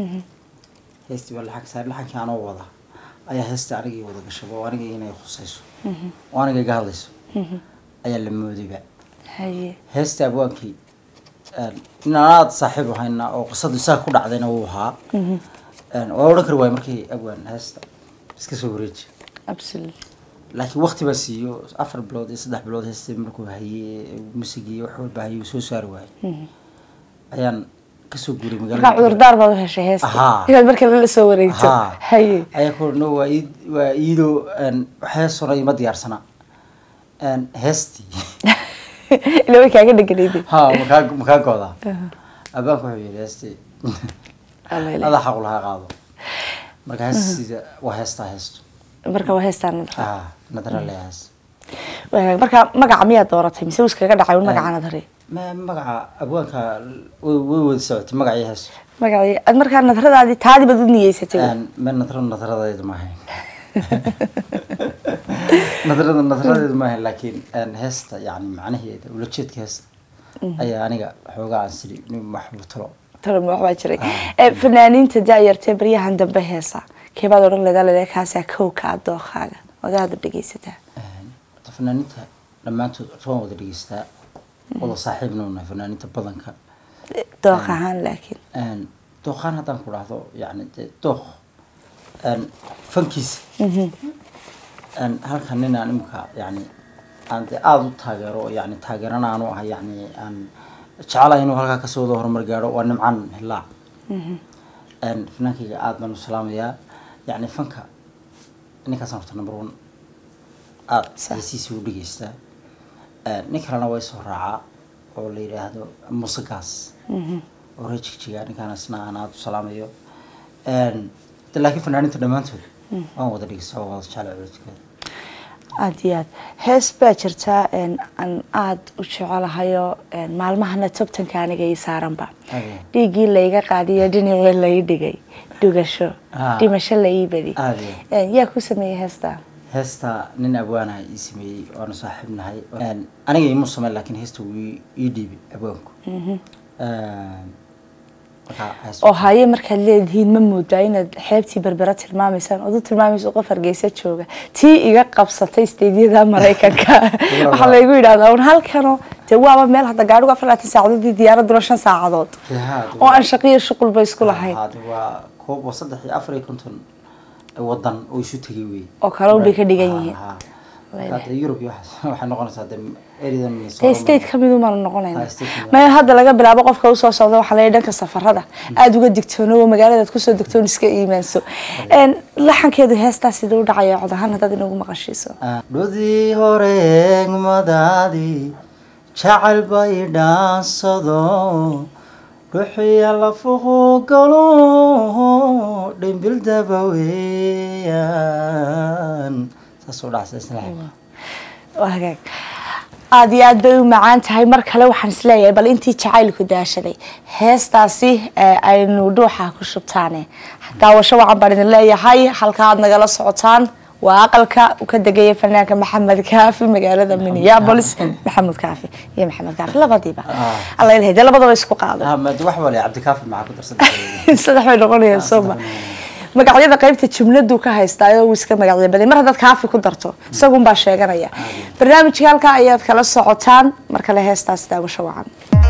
heestii baa laxanka saar laxankii anoo wada ayaa heesta anigii wada gashaba oo aniga inay khusayso oo aniga iga hadlayso ayaa la moodayba haye heesta abwaankii een, in aan aada saaxiib ahayna oo qisadu isaga ku dhacdayna wuu ahaa Een, waa odhan kari waay markii abwaan heesta iska soo wareeji absolute laakiin waqti baa siiyo afar bilood iyo saddex bilood heesta markuu hayey musigii wax walba hayey uu soo saari waayey ayaan kasoo guuray markaa magaalada cudurdaar baad u heshay heesta Ahaa. inaad marka la soo wareegto Ahaa. haye ayaa ku no waa iid waa iidoo een, heesona ima diyaarsana Een, heestii ila way kaaga dheganayday ha makaa makaa goodaa abaanku wuxuu yidhi heestii Allayle. adaa xaqu lahaa qaado marka heestiisa waa heestaa heestu marka waa heestaan nadra ha nadara le hees Wanaag. marka magaca miyaad dooratay mise uu iskaga dhacay un magaca nadare ma magaca abwaanka way way wada socotay magacii hees magacii aad markaa nadradaadii taadi baad u niyeysatay Een, ma nadra nadradaydu ma ahayn nadrada nadradeedu ma ahayn laakiin een, heesta yani macnaheeda ulajeedka heesta ayaa aniga xoogaa aan siri nin waxbuu talo talo ma waxbaa jiray Ah. Eh, fanaaniinta daayartee baryahan dambe heesa keebaad odhan leedaa leedaa kaasaa kowka ah dookaaga odaada dhegeysataa Een, horta fanaaniinta dhammaantood waan wada dhegeystaa wada saaxiibna u nahay fanaaniinta badanka dooq ahaan laakiin Een, dooqaan haddaan ku dhahdo yani dee dooq een, fankiisa Een, halkan nin aan imika yani aan dee aada u taageero oo yani taageerana aanu ahay yani aan jecelahay inuu halkaa kasoo wada horumar gaadho waa nimcan hilaac Een, fanaankayga aada baan u salaamayaa yani fanka ninkaasaan horta number one aada Sax. heesiisa u dhegeystaa Een, nin kalena way soo raacaa oo la yidhaahdo musagaas oo reer jigjiga ninkaan isna aan aada u salaamayo Een, de laakiin fanaaniinta dhammaantood waan wada dhegeystaa waan wada jeclay codadkooda aada iyo aad hees baa jirtaa een, aan aada u jecelahayo een, maalmahana tobtanka aniga ii saaranba Aye. dhiiggii layga qaadiyo dhinacii lai dhigay dhugasho Ah. dhimasho la ii badi Aye. Een, yaa ku sameeyey heestaa heesta nin abwaanaha ii sameeyey waanu saaxiib nahay Een, aniga imu sameyn laakiin heesta wuu ii- ii dhiibay abwaanku Een, marka hees- oo haye markaad leedihiin ma moodaa inaad xeebtii berbera tilmaamaysaan ood u tilmaamayso qof hargeysa jooga tii iga qabsatay steedyada maraykanka waxaa laygu yidhahdaa un halkano dee waaba meel hadda gaadhigu afar labaatan saacadood iyo diyaaraduna shan saacadood Haa, de oo waa- aan shaqiyo shuqulba isku lahayn Haa, de waa koob waa saddex iyo afar iyo konton wadan oo isu tegay wey Oo kale un bay ka dhigan yihiin. Haa, haa. Marka de Europe iyo waxaas waxay noqonaysaa de eridan dee state ka mid umaanu noqonayna Ah, state ka mid. maya hadda laga bilaabo qofka usoo socda waxaa layihi dhanka safarada aada uga digtoono oo magaaladaad kusoo degtoon iska iimaanso Een, laxankeedu heestaa siduu u dhacaya cod ahaan haddaad inagu maqashiiso dhudii hore eegmadaadii jacayl bay dhaansado dhuxiya lafuhu galo dhimbil daba weeyaan saasuu dhacsa isla waa hagaag aada iyo aad bay u macaan tahay mar kale waxaan isleeyahay bal intii jacaylku daashaday heestaasi ee aynu dhuuxa ku shubtaane daawasho wacan baan idin leeyahay halka aad nagala socotaan waa aqalka uu ka degaya fanaanka maxamed kaafi magaalada minneapolis maxamed kaafi iyo maxamed kaafi labadiiba alla ilahay dee labadaba isku qaado ahmed wax wale cabdikaafi maxaa ku darsan saddex bay noqonayaan sooma magacyada qaybta jumladu ka haystaayo uu iska magacyo baday mar haddaad kaafi ku darto isagunbaa sheeganaya barnaamijka halkaa ayaad kala socotaan mar kale heestaas daawasho wacan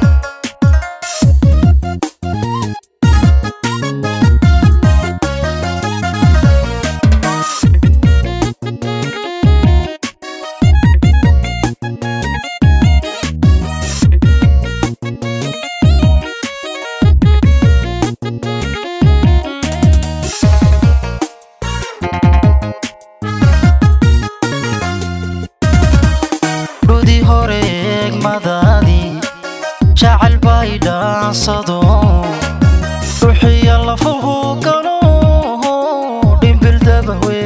dhudi hore eegmadaadii jacayl bay dhaansado dhuxiya lafuhu galo dhimbil dabawe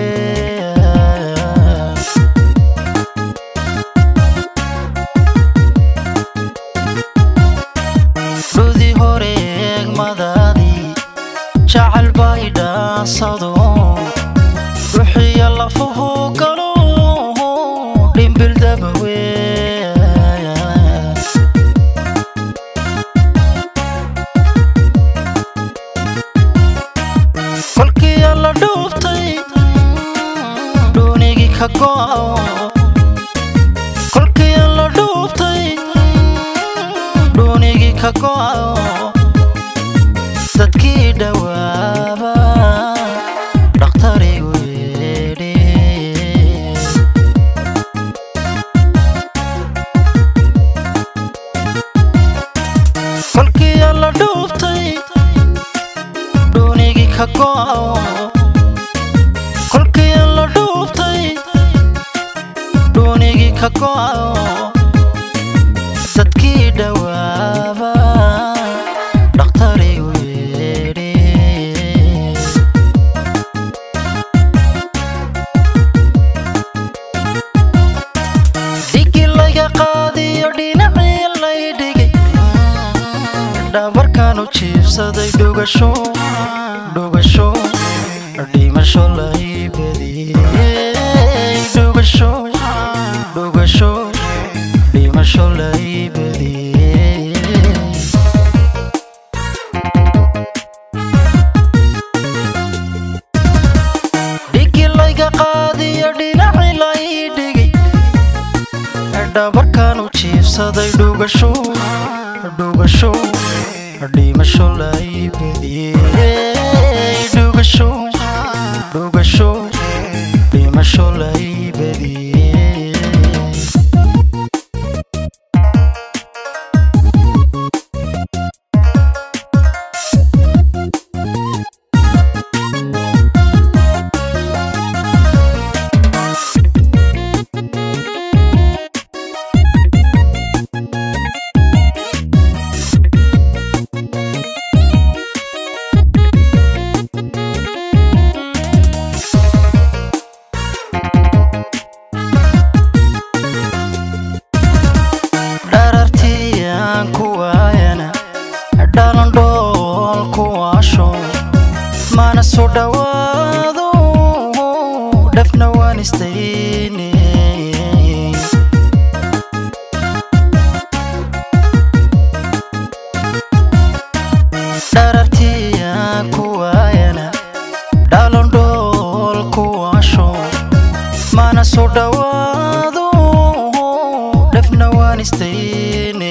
dhudi hore eegmadaadii jacayl bay dhaansado dhuxiya lafuhu galo dhimbil dabawe kolkii alla dhuubtay dhuunigii ka go'o kolkii alla dhuubtay dhuunigii ka go'o dadkii dhawaaba dhakhtarigu yeedhi kolkii alla dhuubtay dhuunigii ka go'o kolkii alla dhuubtay dhuunigii ka go'o dadkii dhawaaba dhakhtarigu yeedhi dhigi laga qaadiyo dhinacii lay dhigay dhabarkan u jiibsaday dhugasho dhugasho dhimasho lay badiyey dhugasho dhugasho dhimasho lay badiyey dhigi layga qaadiyo dhinaci lay dhigay dhabarkan u jiibsaday dhugasho dhugasho dhimasho lay badiyey dhugasho dhugasho dhimasho lay badiyey dharartii aan ku waayana dhalan dhool ku waasho mana soo dhowaado dhafna waan istayne dharartii aan ku waayana dhalan dhool ku waasho mana soo dhowaado dhafna waan istayne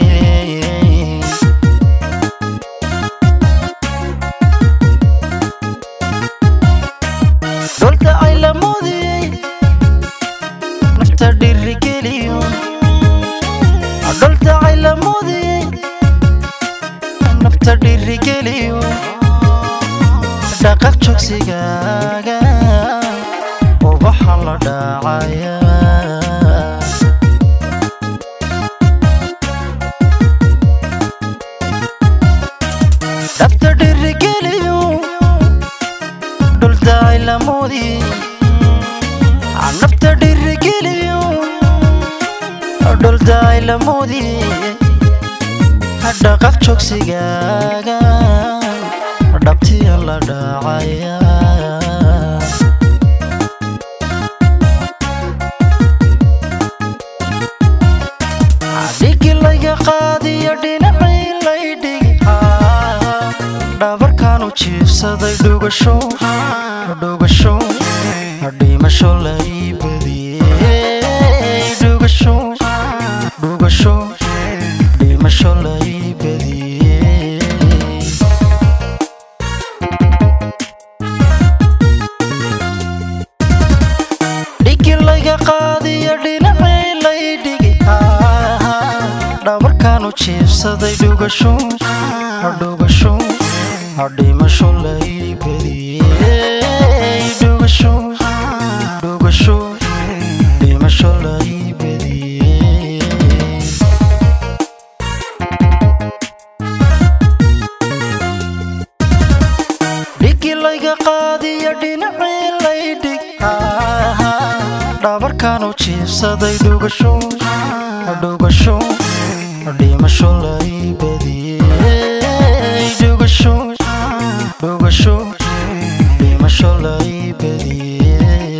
dholta ay la moodiyey nafta dhirigeliyo dholta ay la moodiyey nafta dhirigeliyo dhaqaq joogsigaaga ubaxa la dhaacaya dhabta dhirigeliyo dhuldaay lamoodi nafta dhirigeliyo dhuldaay lamoodi dhaqaq joogsigaaga dhabtiya la dhaacaya dhigi laga qaadiyo dhinacii lay dhigi dhabarkan u jiibsa jiibsaday dhugasho dhugasho dhimasho la ii badiyey dhugasho dhugasho dhimasho la ii badiyey dhigi layga qaadiyo dhinacii lay dhigi dhabarkaan u jiibsaday dhugasho dhugasho dhimasho la ii badiyey dhugasho dhugasho dhimasho la ii badiyey dhigi layga qaadiyo dhinacii lay dhig dhabarkaan u jiibsaday dhugasho dhugasho dhimasho la ii badiyey dhugasho dhugasho dhimasho la ii badiyey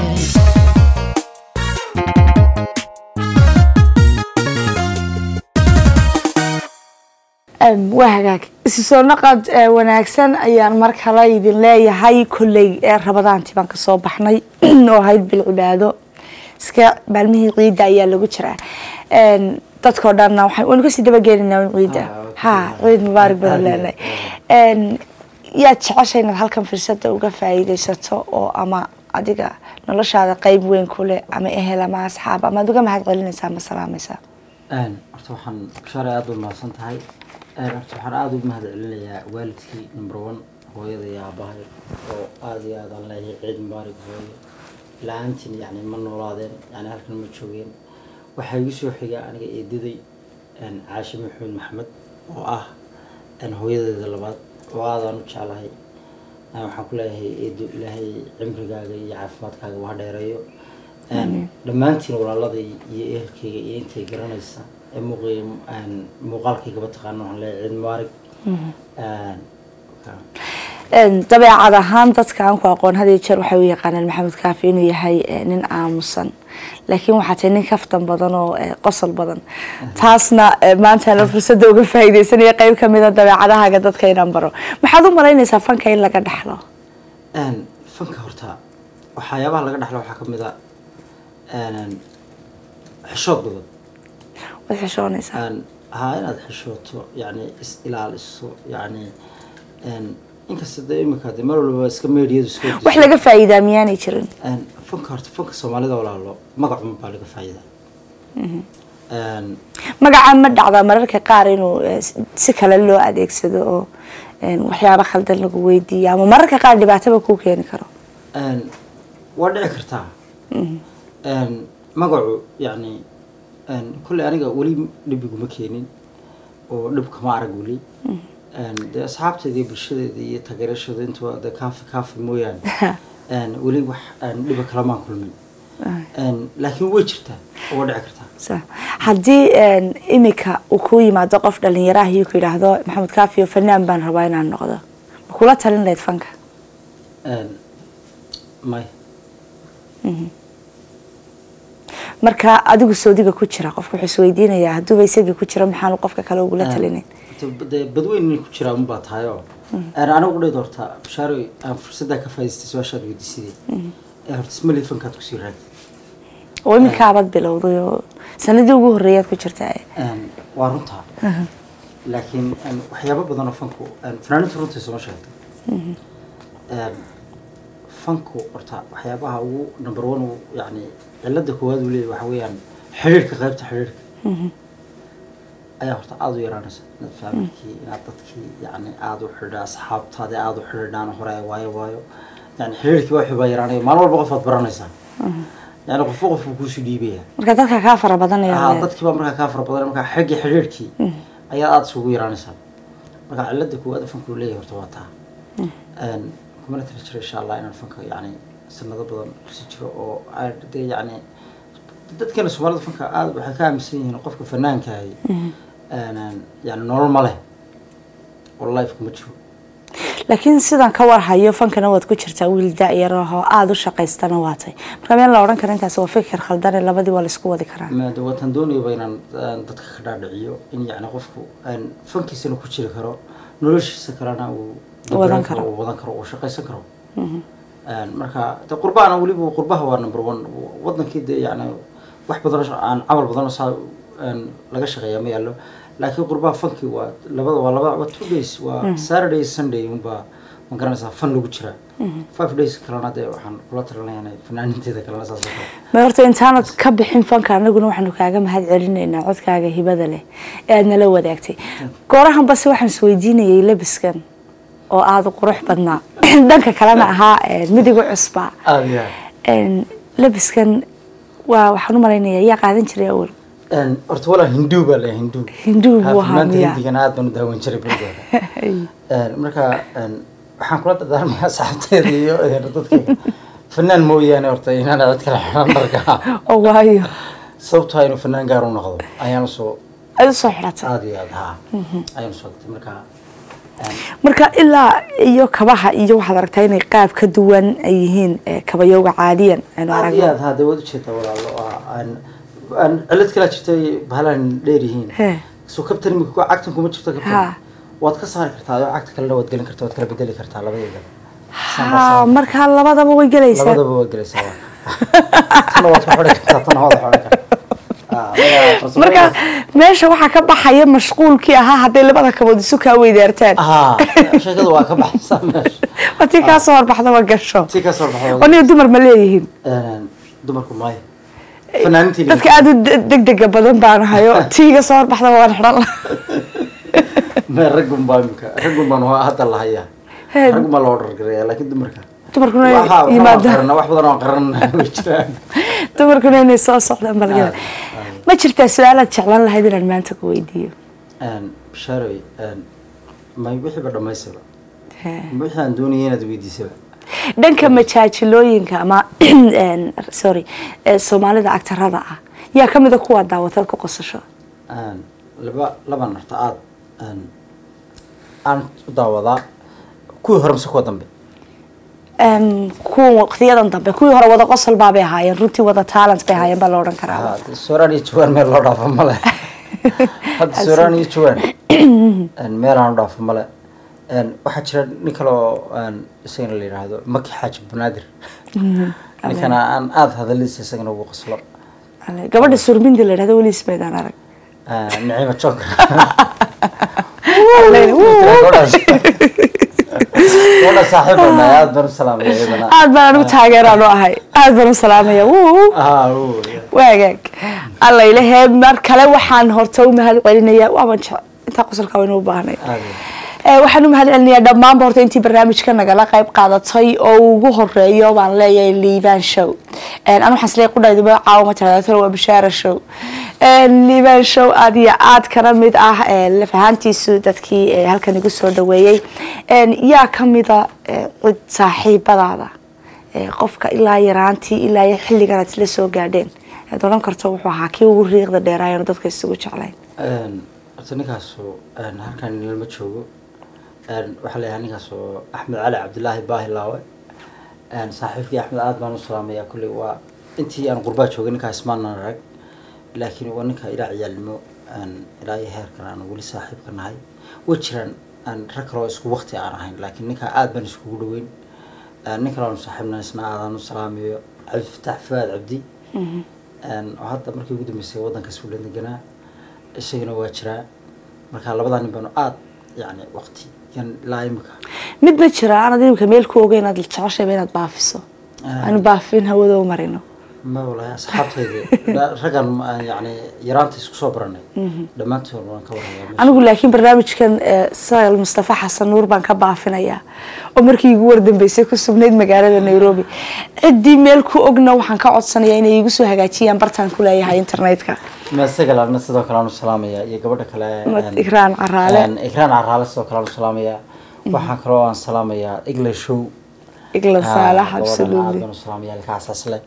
Em, waa hagaag isu soo naqad eh, wanaagsan ayaan mar kale idin leeyahay kolley ee rabadaantii baan kasoo baxnay oo ahayd bil cibaado iska maalmihii ciidda ayaa lagu jiraa En, dadkoo dhanna waxaan waynu kasii dabagelinaa un ciidda Ah, ha ciid mubaarak badan Aad iyo leenahay En, yaad jeceshay inaad halkan fursada uga faa'iidaysato oo ama adiga noloshaada qeyb weyn ku leh ama ehel ama asxaab ama ad uga mahad celinaysaa ama salaamaysaa Een, horta waxaan bashaare aada u mahadsan tahay Een, horta waxaan aada ugu mahad celinayaa waalidkii number one hooyada iyo aabahay oo aada iyo aada aan leeyahay ciid mubaarak hooyo la-aantiin yani ma noolaadeen yani halkan ma joogeen waxaa igu soo xiga aniga eedaday een, caashe maxamed maxamed oo ah een, hooyadeeda labaad oo aadaan u jeclahay Een, waxaan ku leeyahay eedo ilaahay cimrigaaga iyo caafimaadkaaga waa dheereeyo Een, dhammaantiin walaaladay iyo ehelkayga iyo intay garanaysa ee muuqay een, muuqaalkaygaba taqaano waxaan leeyahay ciid mubaarak Een, ka- Een, dabeecad ahaan dadka aan ku aqoon had iyo jeer waxay u yaqaanaan maxamed kaafi inuu yahay eh, nin aamusan laakiin waxaa tahay nin kaftan badan oo eh, qosol badan taasna eh, maanta ana fursadda uga faa'iidaysanaya qeyb ka mid a dabeecadahaaga dadka inaan baro maxaad u malaynaysaa fanka in laga dhaxlo Een, fanka horta waxyaabaha laga dhexlo waxaa ka mid a een, xishood badan waad xishoonaysaa Een, haa inaad xishooto yani is ilaaliso yani een, inkasta de imika de mar walba iska meediyadu iska wax laga faa'iidaa miyaanay jirin Een, fanka horta fanka soomaalida walaalo magacuma baa laga faa'iidaa Een, magaca ma dhacdaa mararka qaar inuu eh, si- si kale loo adeegsado oo een, waxyaabo khaldan lagu weydiiyo ama mararka qaar dhibaataba kuu keeni karo een, waa dhici kartaa Een, magacu yani een, kolley aniga weli dhibiguma keenin oo dhib kama arag weli Een, dee asxaabteeda iyo bulshadeeda iyo taageerashooda intuba de kaafi kaafi mooyaane Een, weli wax een, dhiba kalamaan kulmin Een, laakiin way jirtaa oo waa dhici kartaa Sa- haddii een, imika uu ku yimaado qof dhalinyaraha iyo ku yidhaahdo maxamed kaafiyo fanaan baan rabaa inaan noqdo ma kula talin lahayd fanka Een, may marka adigu soodiga ku jira qofka wuxuu isweydiinayaa hadduuba isagii ku jiro maxaanu qofka kale ugula talinayn dee badweyn inay ku jiraa unbaa tahay oo Een, anigu dhid horta bashaaroy aan fursaddaa ka faa'iidaystay su-aashaad weydiisidee ee horta ismaley fankaad kusii raagtay oo iminkaabad bilowday oo sanadii ugu horreeyaad ku jirtaa Een, waa runtaa laakiin een, waxyaabo badan oo fanku een, fanaaniintu runtii soo sheegtay Een, fanku horta waxyaabaha ugu number one uu yani cilada koowaad uu leeyahay waxa weeyaan xiriirka qaybta xiriirka ayaa horta aada u yaraanaysa inaad faamilkii inaad dadkii yani aada u xidhiidha asxaabtaadi aada u xidhiidhaan hore ay waayo waayo yani xiriirkii waa xubaa yaraanaya maalin walba qof aad baranaysaa yani qofba qofku kuusii dhiibaya marka dadka kaa fara Ah, badanaya dadkii baa markaa kaa fara badan markaa xaggii xidhiirkii ayaa aada isugu yaraanaysaa marka cilada koowaad fanku leeyahay horta waa taa Een, kumana tiri jiro insha allah inaan fanka yani sanado badan kusii jiro oo aan dee yani dadkana soomaalida fanka aada waxay ka aaminsan yihiin qofka fanaankahay yani nolol ma leh oo life kuma jiro laakiin sidan ka warhayo fankana waad ku jirtaa wiil da-yar ahoo aada u shaqaystana waatay marka meel la odhan kara intaas waa fikir khaldane labadii waa laisku wadi karaa Ma- de waatan doonayaba inaan aan dadka ka dhaadhiciyo in yani qofku aan fankiisana ku jiri karo noloshiisa kalena uu Wadan karo. uu wadan karo uu shaqaysan karo Een, marka de qurbaana weliba qurbaha waa number one wadankii de yani wax badan oo sha- aan camal badan oo saa een, laga shaqeeya ma yaallo laakiin qurbaha fanki waa labada waa laba waa two days waa saturday sunday unbaa ma garanaysaa fan lagu jiraa five days kalena de waxaan kula talinayaa inay fanaaninteeda kalena saas oo kale ma horta intaanad ka bixin fanka anaguna waxaanu kaaga mahad celinaynaa codkaaga hibada leh ee aad nala wadaagtay goorahan base waxaan isweydiinayay labiskan oo aada u qurux badnaa dhanka kalena ahaa eh, midiga cusbaa aada iyo aad Een, labiskan waa waxaan u malaynayaa yaa qaadan jiray awal Een, horta walaa hinduu baa leeyahay hinduu Hinduu buu Ha, ahaa, fanaanta miyaa? hindigana aad baan u daawan jiray berigeeda Een, marka een, waxaan kula dardaarmayaa saxaabteeda iyo een, dadka fanaan mooyaane horta inaan cid kale xiran dharka oo waayo sababtoo ah inuu fanaan gaar u noqdo ayaan usoo aad usoo xidhatay aada iyo aada ha ayaan usoo gatay marka een, marka ilaa iyo kabaha iyo waxaad aragtaa inay qaab ka duwan ay yihiin eh, kabayowga caadiyan aynu aada iyo aragno aada ha dee waad ujeedaa walaalo waa aan aan cilad kalaa jirta ay bahalaan dheer yihiin He. soo kabtan imika ku cagtan kuma jirto Ha. kabtan waad ka saari kartaa adoo cagta kalena waad gelin kartaa waad kala bedeli kartaa labadeeda ha markaa labadaba way gelaysaa labadaba waa gelaysaa waa tana waad ku xidhan kartaa tana waad xidhan kartaa Ah, marka- marka meesha waxaa ka baxaya mashquulkii ahaa hadday labada kabood isu kaa weydaartaan ah sheekadu waa ka baxaysaa meesha waa tii kaa soo horbaxda ma gasho tii ka soo baxda oniga dumar ma leeyihiin dumarku maayo fanaaniintii dadka aada u de- degdega badan baan hayo tiiga soo horbaxda waan xidhan lahaa me raggun baa imika raggun baan waa hadda la hayaa He. raggun baa loo dhargareeya laakiin dumarka dumarkuna Waxa- waxa waan yimaadaan qaranaa, wax badan oo qaran way jiraan dumarkuna inay soo socdaan balgada Ah, ah. ma jirtaa su-aalaad jeclaan lahayd inaan maanta ku weydiiyo bishaaroy may wixiiba dhammaysaba He. wixii aan doonayay inaad weydiisaba dhanka majaajilooyinka ama een, sorry ee soomaalida agtarada ah yaa ka mida kuwa daawatad ku qosasho Een, laba laban horta aad een, aan u daawadaa kuwii hore mise kuwa dambe Een, kuwa waqtiyadan dambe kuwii hore wada qosol baabay ahaayeen runtii wada talent bay ahaayeen baa la odhan karaa Ha, dee sooraan iyo jawaan meel loo dhaafo male hadda sooraan iyo jawaan een, meel aan u dhaafo male Een, waxaa jira nin kale oo een, isagana la yidhaahdo maki xaaji banaadir ninkana aan aada hadaladiisa isagana ugu qoslo Ale, gabadha surmindi la yidhahdo weli ismaydaan arag Een, naciima joker Ale, wuu. gabadha saaxiib baan nahay aada baan u salaamaya iyadana aad baan anigu taageeraan u ahay aad baan u salaamaya wuu Ah, uu, waagaag alla ilahee mar kale waxaan horta u mahad celinayaa waaban jec intaa qosolkaa waynu u baahnay aada iyo Eh, waxaan u mahad celinayaa dhammaanba horta intii barnaamijka nagala qayb qaadatay oo ugu horeeyo baan leeyahay liibaan show anu waxaan isleeyahay qudhayduba caawama tiraahdo waa bishaara show liibaan show aad iyo aad kana mid ah eh, laf ahaantiisu dadkii eh, halkan igu soo dhaweeyey En, yaa ka mida eh, cid saaxiibadaada eh, qofka ilaa yaraantii ilaa iyo xilligan aad isla soo gaadheen aad odhan karto wuxuu ahaa kii ugu riiqda dheeraayanu dadka isugu jeclayn Een, horta ninkaasu een, halkan nilma joogo Een, waxaa layahay ninkaasu axmed cali cabdilaahi baahi laawe Een, saaxiibkii axmed aad baan u salaamayaa kulley waa intii aan qurbaa joogay ninkaa ismaanan arag laakiin waa ninka ilaa ciyaalnimo een, ilaa iyo heerkan aan weli saaxiibka nahay way jiraan een, rag kale oo isku waqti aan ahayn laakiin ninkaa aad baan iskugu dhaweyn Een, nin kale aanu saaxiibna isna aadaan u salaamayo cabdifataax fuaad cabdi Een, oo hadda markii ugu dambeysay waddanka suulan deganaa isagana waa jiraa marka labadaa nin baanu aad yani waqti yan ilaa imika mid ma jira aanad imika meel ku ogeyn inaad jeceshayba inaad baafiso aanu baafin hawada u marino ma walahi asxaabtayda raggan aan yani yaraanta isku soo baranay dhammaantood waan ka warhayaa meesha. anigu laakiin barnaamijkan eh, sayal mustafa xasan nuur baan ka baafinayaa oo markii igu wardambeysay ku sugnayd magaalada nairobi ciddii meel ku ogna waxaan ka codsanayaa inay igu soo hagaajiyaan bartaan ku leeyahay internetka ma isaga laadna sidoo kale aanu salaamayaa iyo gabadha kale Mad een, Ikraan Caraale. een, ikraan caraale sidoo kale aanu salaamayaa waxaan kaloo aan salaamayaa igla show iglan Ah, saalax gabadhan aad absolutely baan u salaamayaa ilkahaas le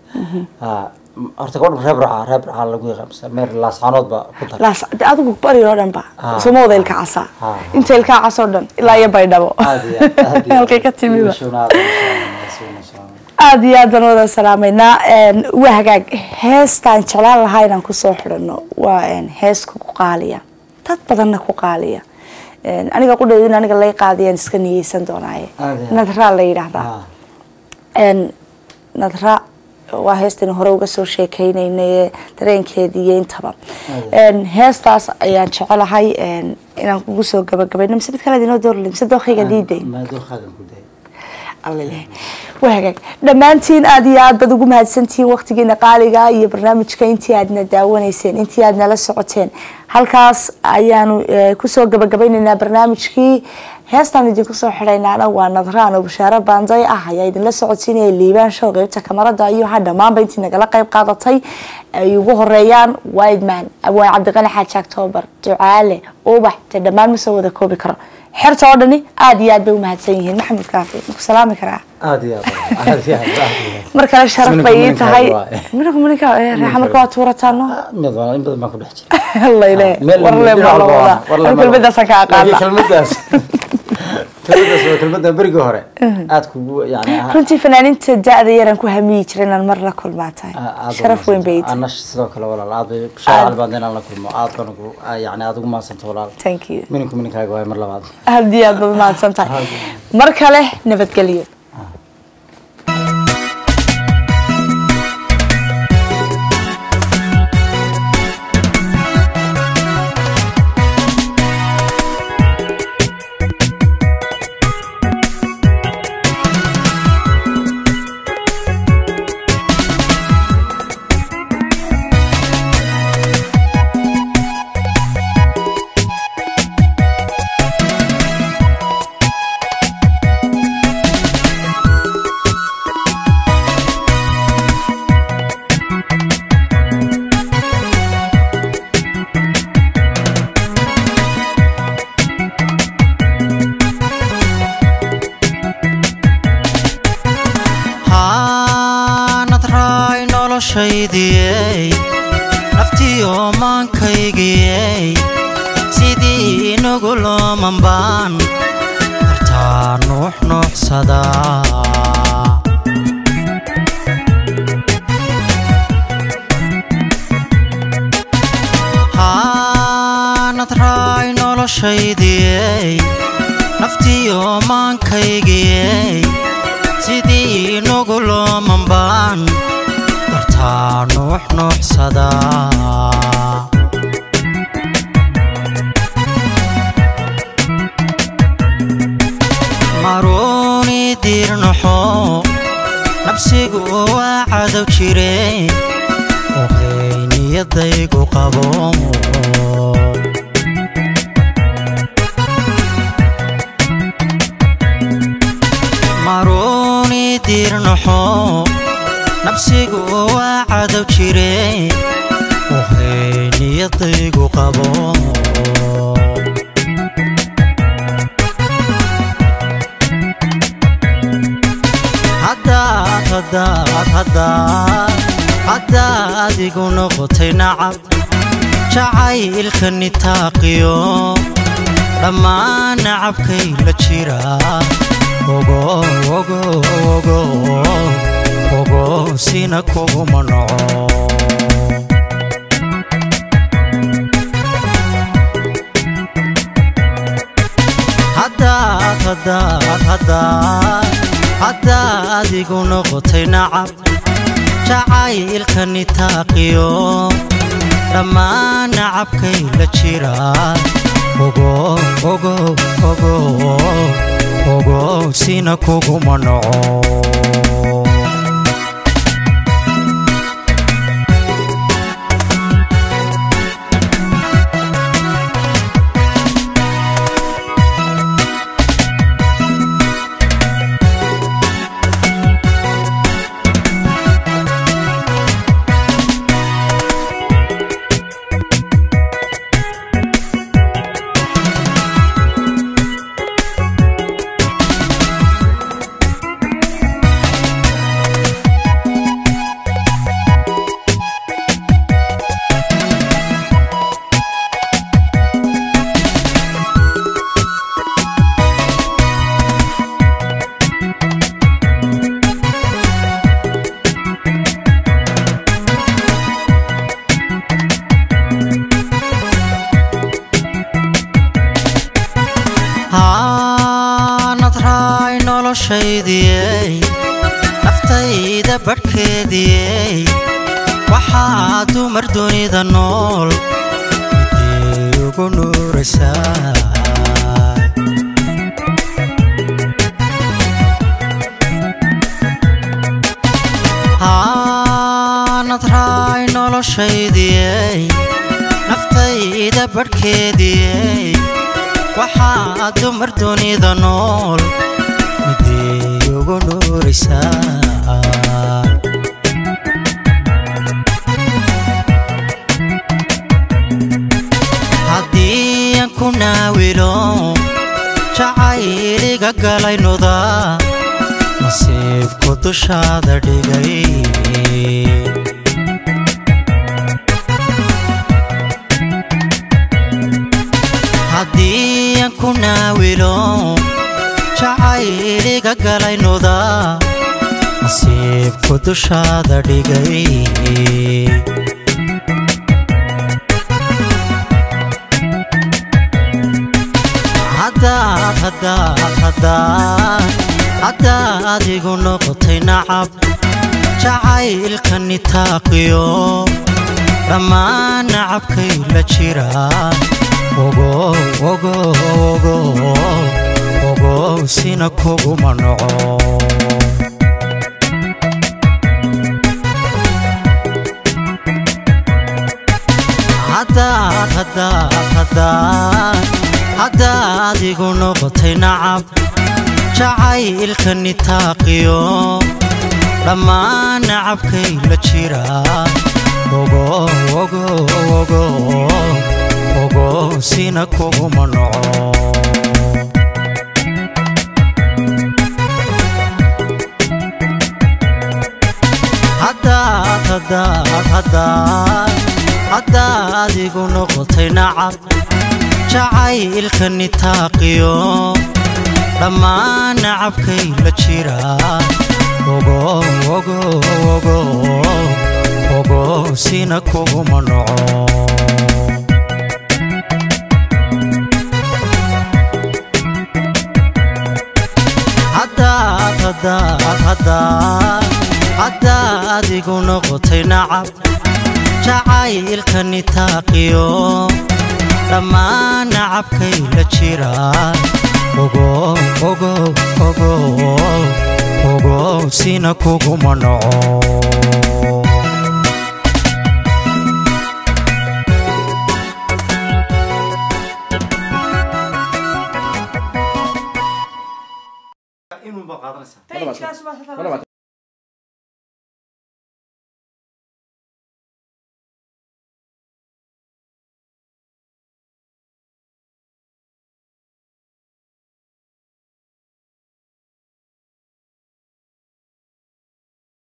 horta gabadha reer burca reer burca lagu yaqaan meer laascaanood ba ku dar laas de adigu bari oo dhan ba Ah. soma wada ilka casa Ah. inta ilkaa casoo dhan ilaa iyo baydhabo aad iyo aad, aad iyo aad. halkay ka timiba Igla showna aad baan u salaamayaa, si wanaagsan u salaamayaa. aada iyo aad baan wada salaameynaa Een, waa hagaag heestaan jeclaan lahaa inaan kusoo xidhano waa een, hees ku qaaliya dad badanna ku qaaliya Een, aniga qudheedu in aniga lay qaadayaan iska niyeysan doonaaye Aad iyo aad. nadraa la yidhaahdaa Ah, Een, nadra waa heestan hore uga soo sheekeynaynay dareenkeedii iyo intaba Een, heestaas ayaan jecelahay een, inaan kugu soo gabagabayno mise mid kale inoo doorli mise dookayga diiday maa dooqaagan ku day alleh waa hagaag dhammaantiin aad iyo aad baad ugu mahadsantihiin waqtigiina qaaliga iyo barnaamijka intii aadna daawanayseen intii aad nala socoteen halkaas ayaanu eh, kusoo gabagabaynaynaa barnaamijkii heestaan idinku soo xidhaynaana waa nadraan oo bashaaro baanday ah ayaa idinla socodsiinaya liibaan show qeybta kamarada iyo ha dhammaanba intii nagala qayb qaadatay ay ugu horeeyaan wideman abwaan cabdiqani xaaji octoobar ducaale ubax dee dhammaan ma soo wada koobi karo xerta oo dhani aad iyo aad bay u mahadsan yihiin maxamed kaafi maku salaami karaa aad iyo aad aad iyo aad aad iyo aad mar kale sharaf Minanka bay ii minanka tahay waaye. minanka minanka eh, reexa marka waa tuurataano mid waa in badan baan ku dhex jira allayle Meel- warle dhinac baa la walba waa- wadaa warle An ma laha. kelmadaasaan ka Laakiin aqaana kelmadaas kelmadaas waa kelmada berigii hore aad kugu yani ah- runtii fanaaniinta da-da yaraan ku hamiyi jira inaan mar la kulmaa tahay ah, aad sharaf weyn bay ii tahay anash sidoo kale walaal aad bay bishaar albaad inaan la kulmo aad baan ugu ah, yani aad ugu mahadsanta walaal thank you mininku mininkaaga waay mar labaad aad iyo aad baad mahadsan tahay mar kale nabadgelyo haanad raay noloshaydiyey naftiyo maankaygiyey sidii inagu loomanbaan kartaa nuux nuuxsadaa haanad raay noloshaydiyey naftiyo maankaygiyey sidii inagu loomanbaan kartaa nuux nuuxsadaa maruuni diirnaxo nabsigu waa cadow jire ohay niyadaygu qabo maruuni diirnaxo nabsigu waa cadow jire ohay niyadaygu qabo haddaad haddaad haddaad haddaad igu noqotay nacab jacaylka nitaaqiyo dhammaan nacabkay la jira ogo ogo ogo ogo sina kuguma noco haddaad haddaad haddaad haddaad igu noqotay nacab jacaylka nitaaqiyo dhammaan nacabkay la jira ogo ogo ogo ogo sina kuguma noco noloshaydiyey naftayda badhkeediyey waxaa dumar dunida nool midii ugu nuuraysaa haanad raay noloshaydiyey naftayda badhkeediyey waxaa dumar dunida nool midii ugu nuuraysaa haddii aan ku naawilo jacayliga galaynuda nasiibku dushaada dhigay haddii aan ku naawilo jacayliga galaynuda nasiibku dushaada dhigay haddaad haddaad haddaad haddaad igu noqotay nacab jacaylka nitaaqiyo dhammaan nacabkay la jira ogo ogo ogo ogo sina kuguma noco haddaad haddaad haddaad haddaad igu noqotay nacab jacaylka nitaaqiyo dhammaan nacabkay la jira ogo ogo ogo ogo sina kuguma noco haddaad haddaad haddaad haddaad igu noqotay nacab jacaylka nitaaqiyo dhammaan nacabkay la jira ogo ogo ogo ogo sina kuguma noco haddaad haddaad haddaad haddaad igu noqotay nacab jacaylka nitaaqiyo dhammaan nacabkay la jira ogo ogo ogo ogo sina kuguma noco inuunbaa qaadanaysaa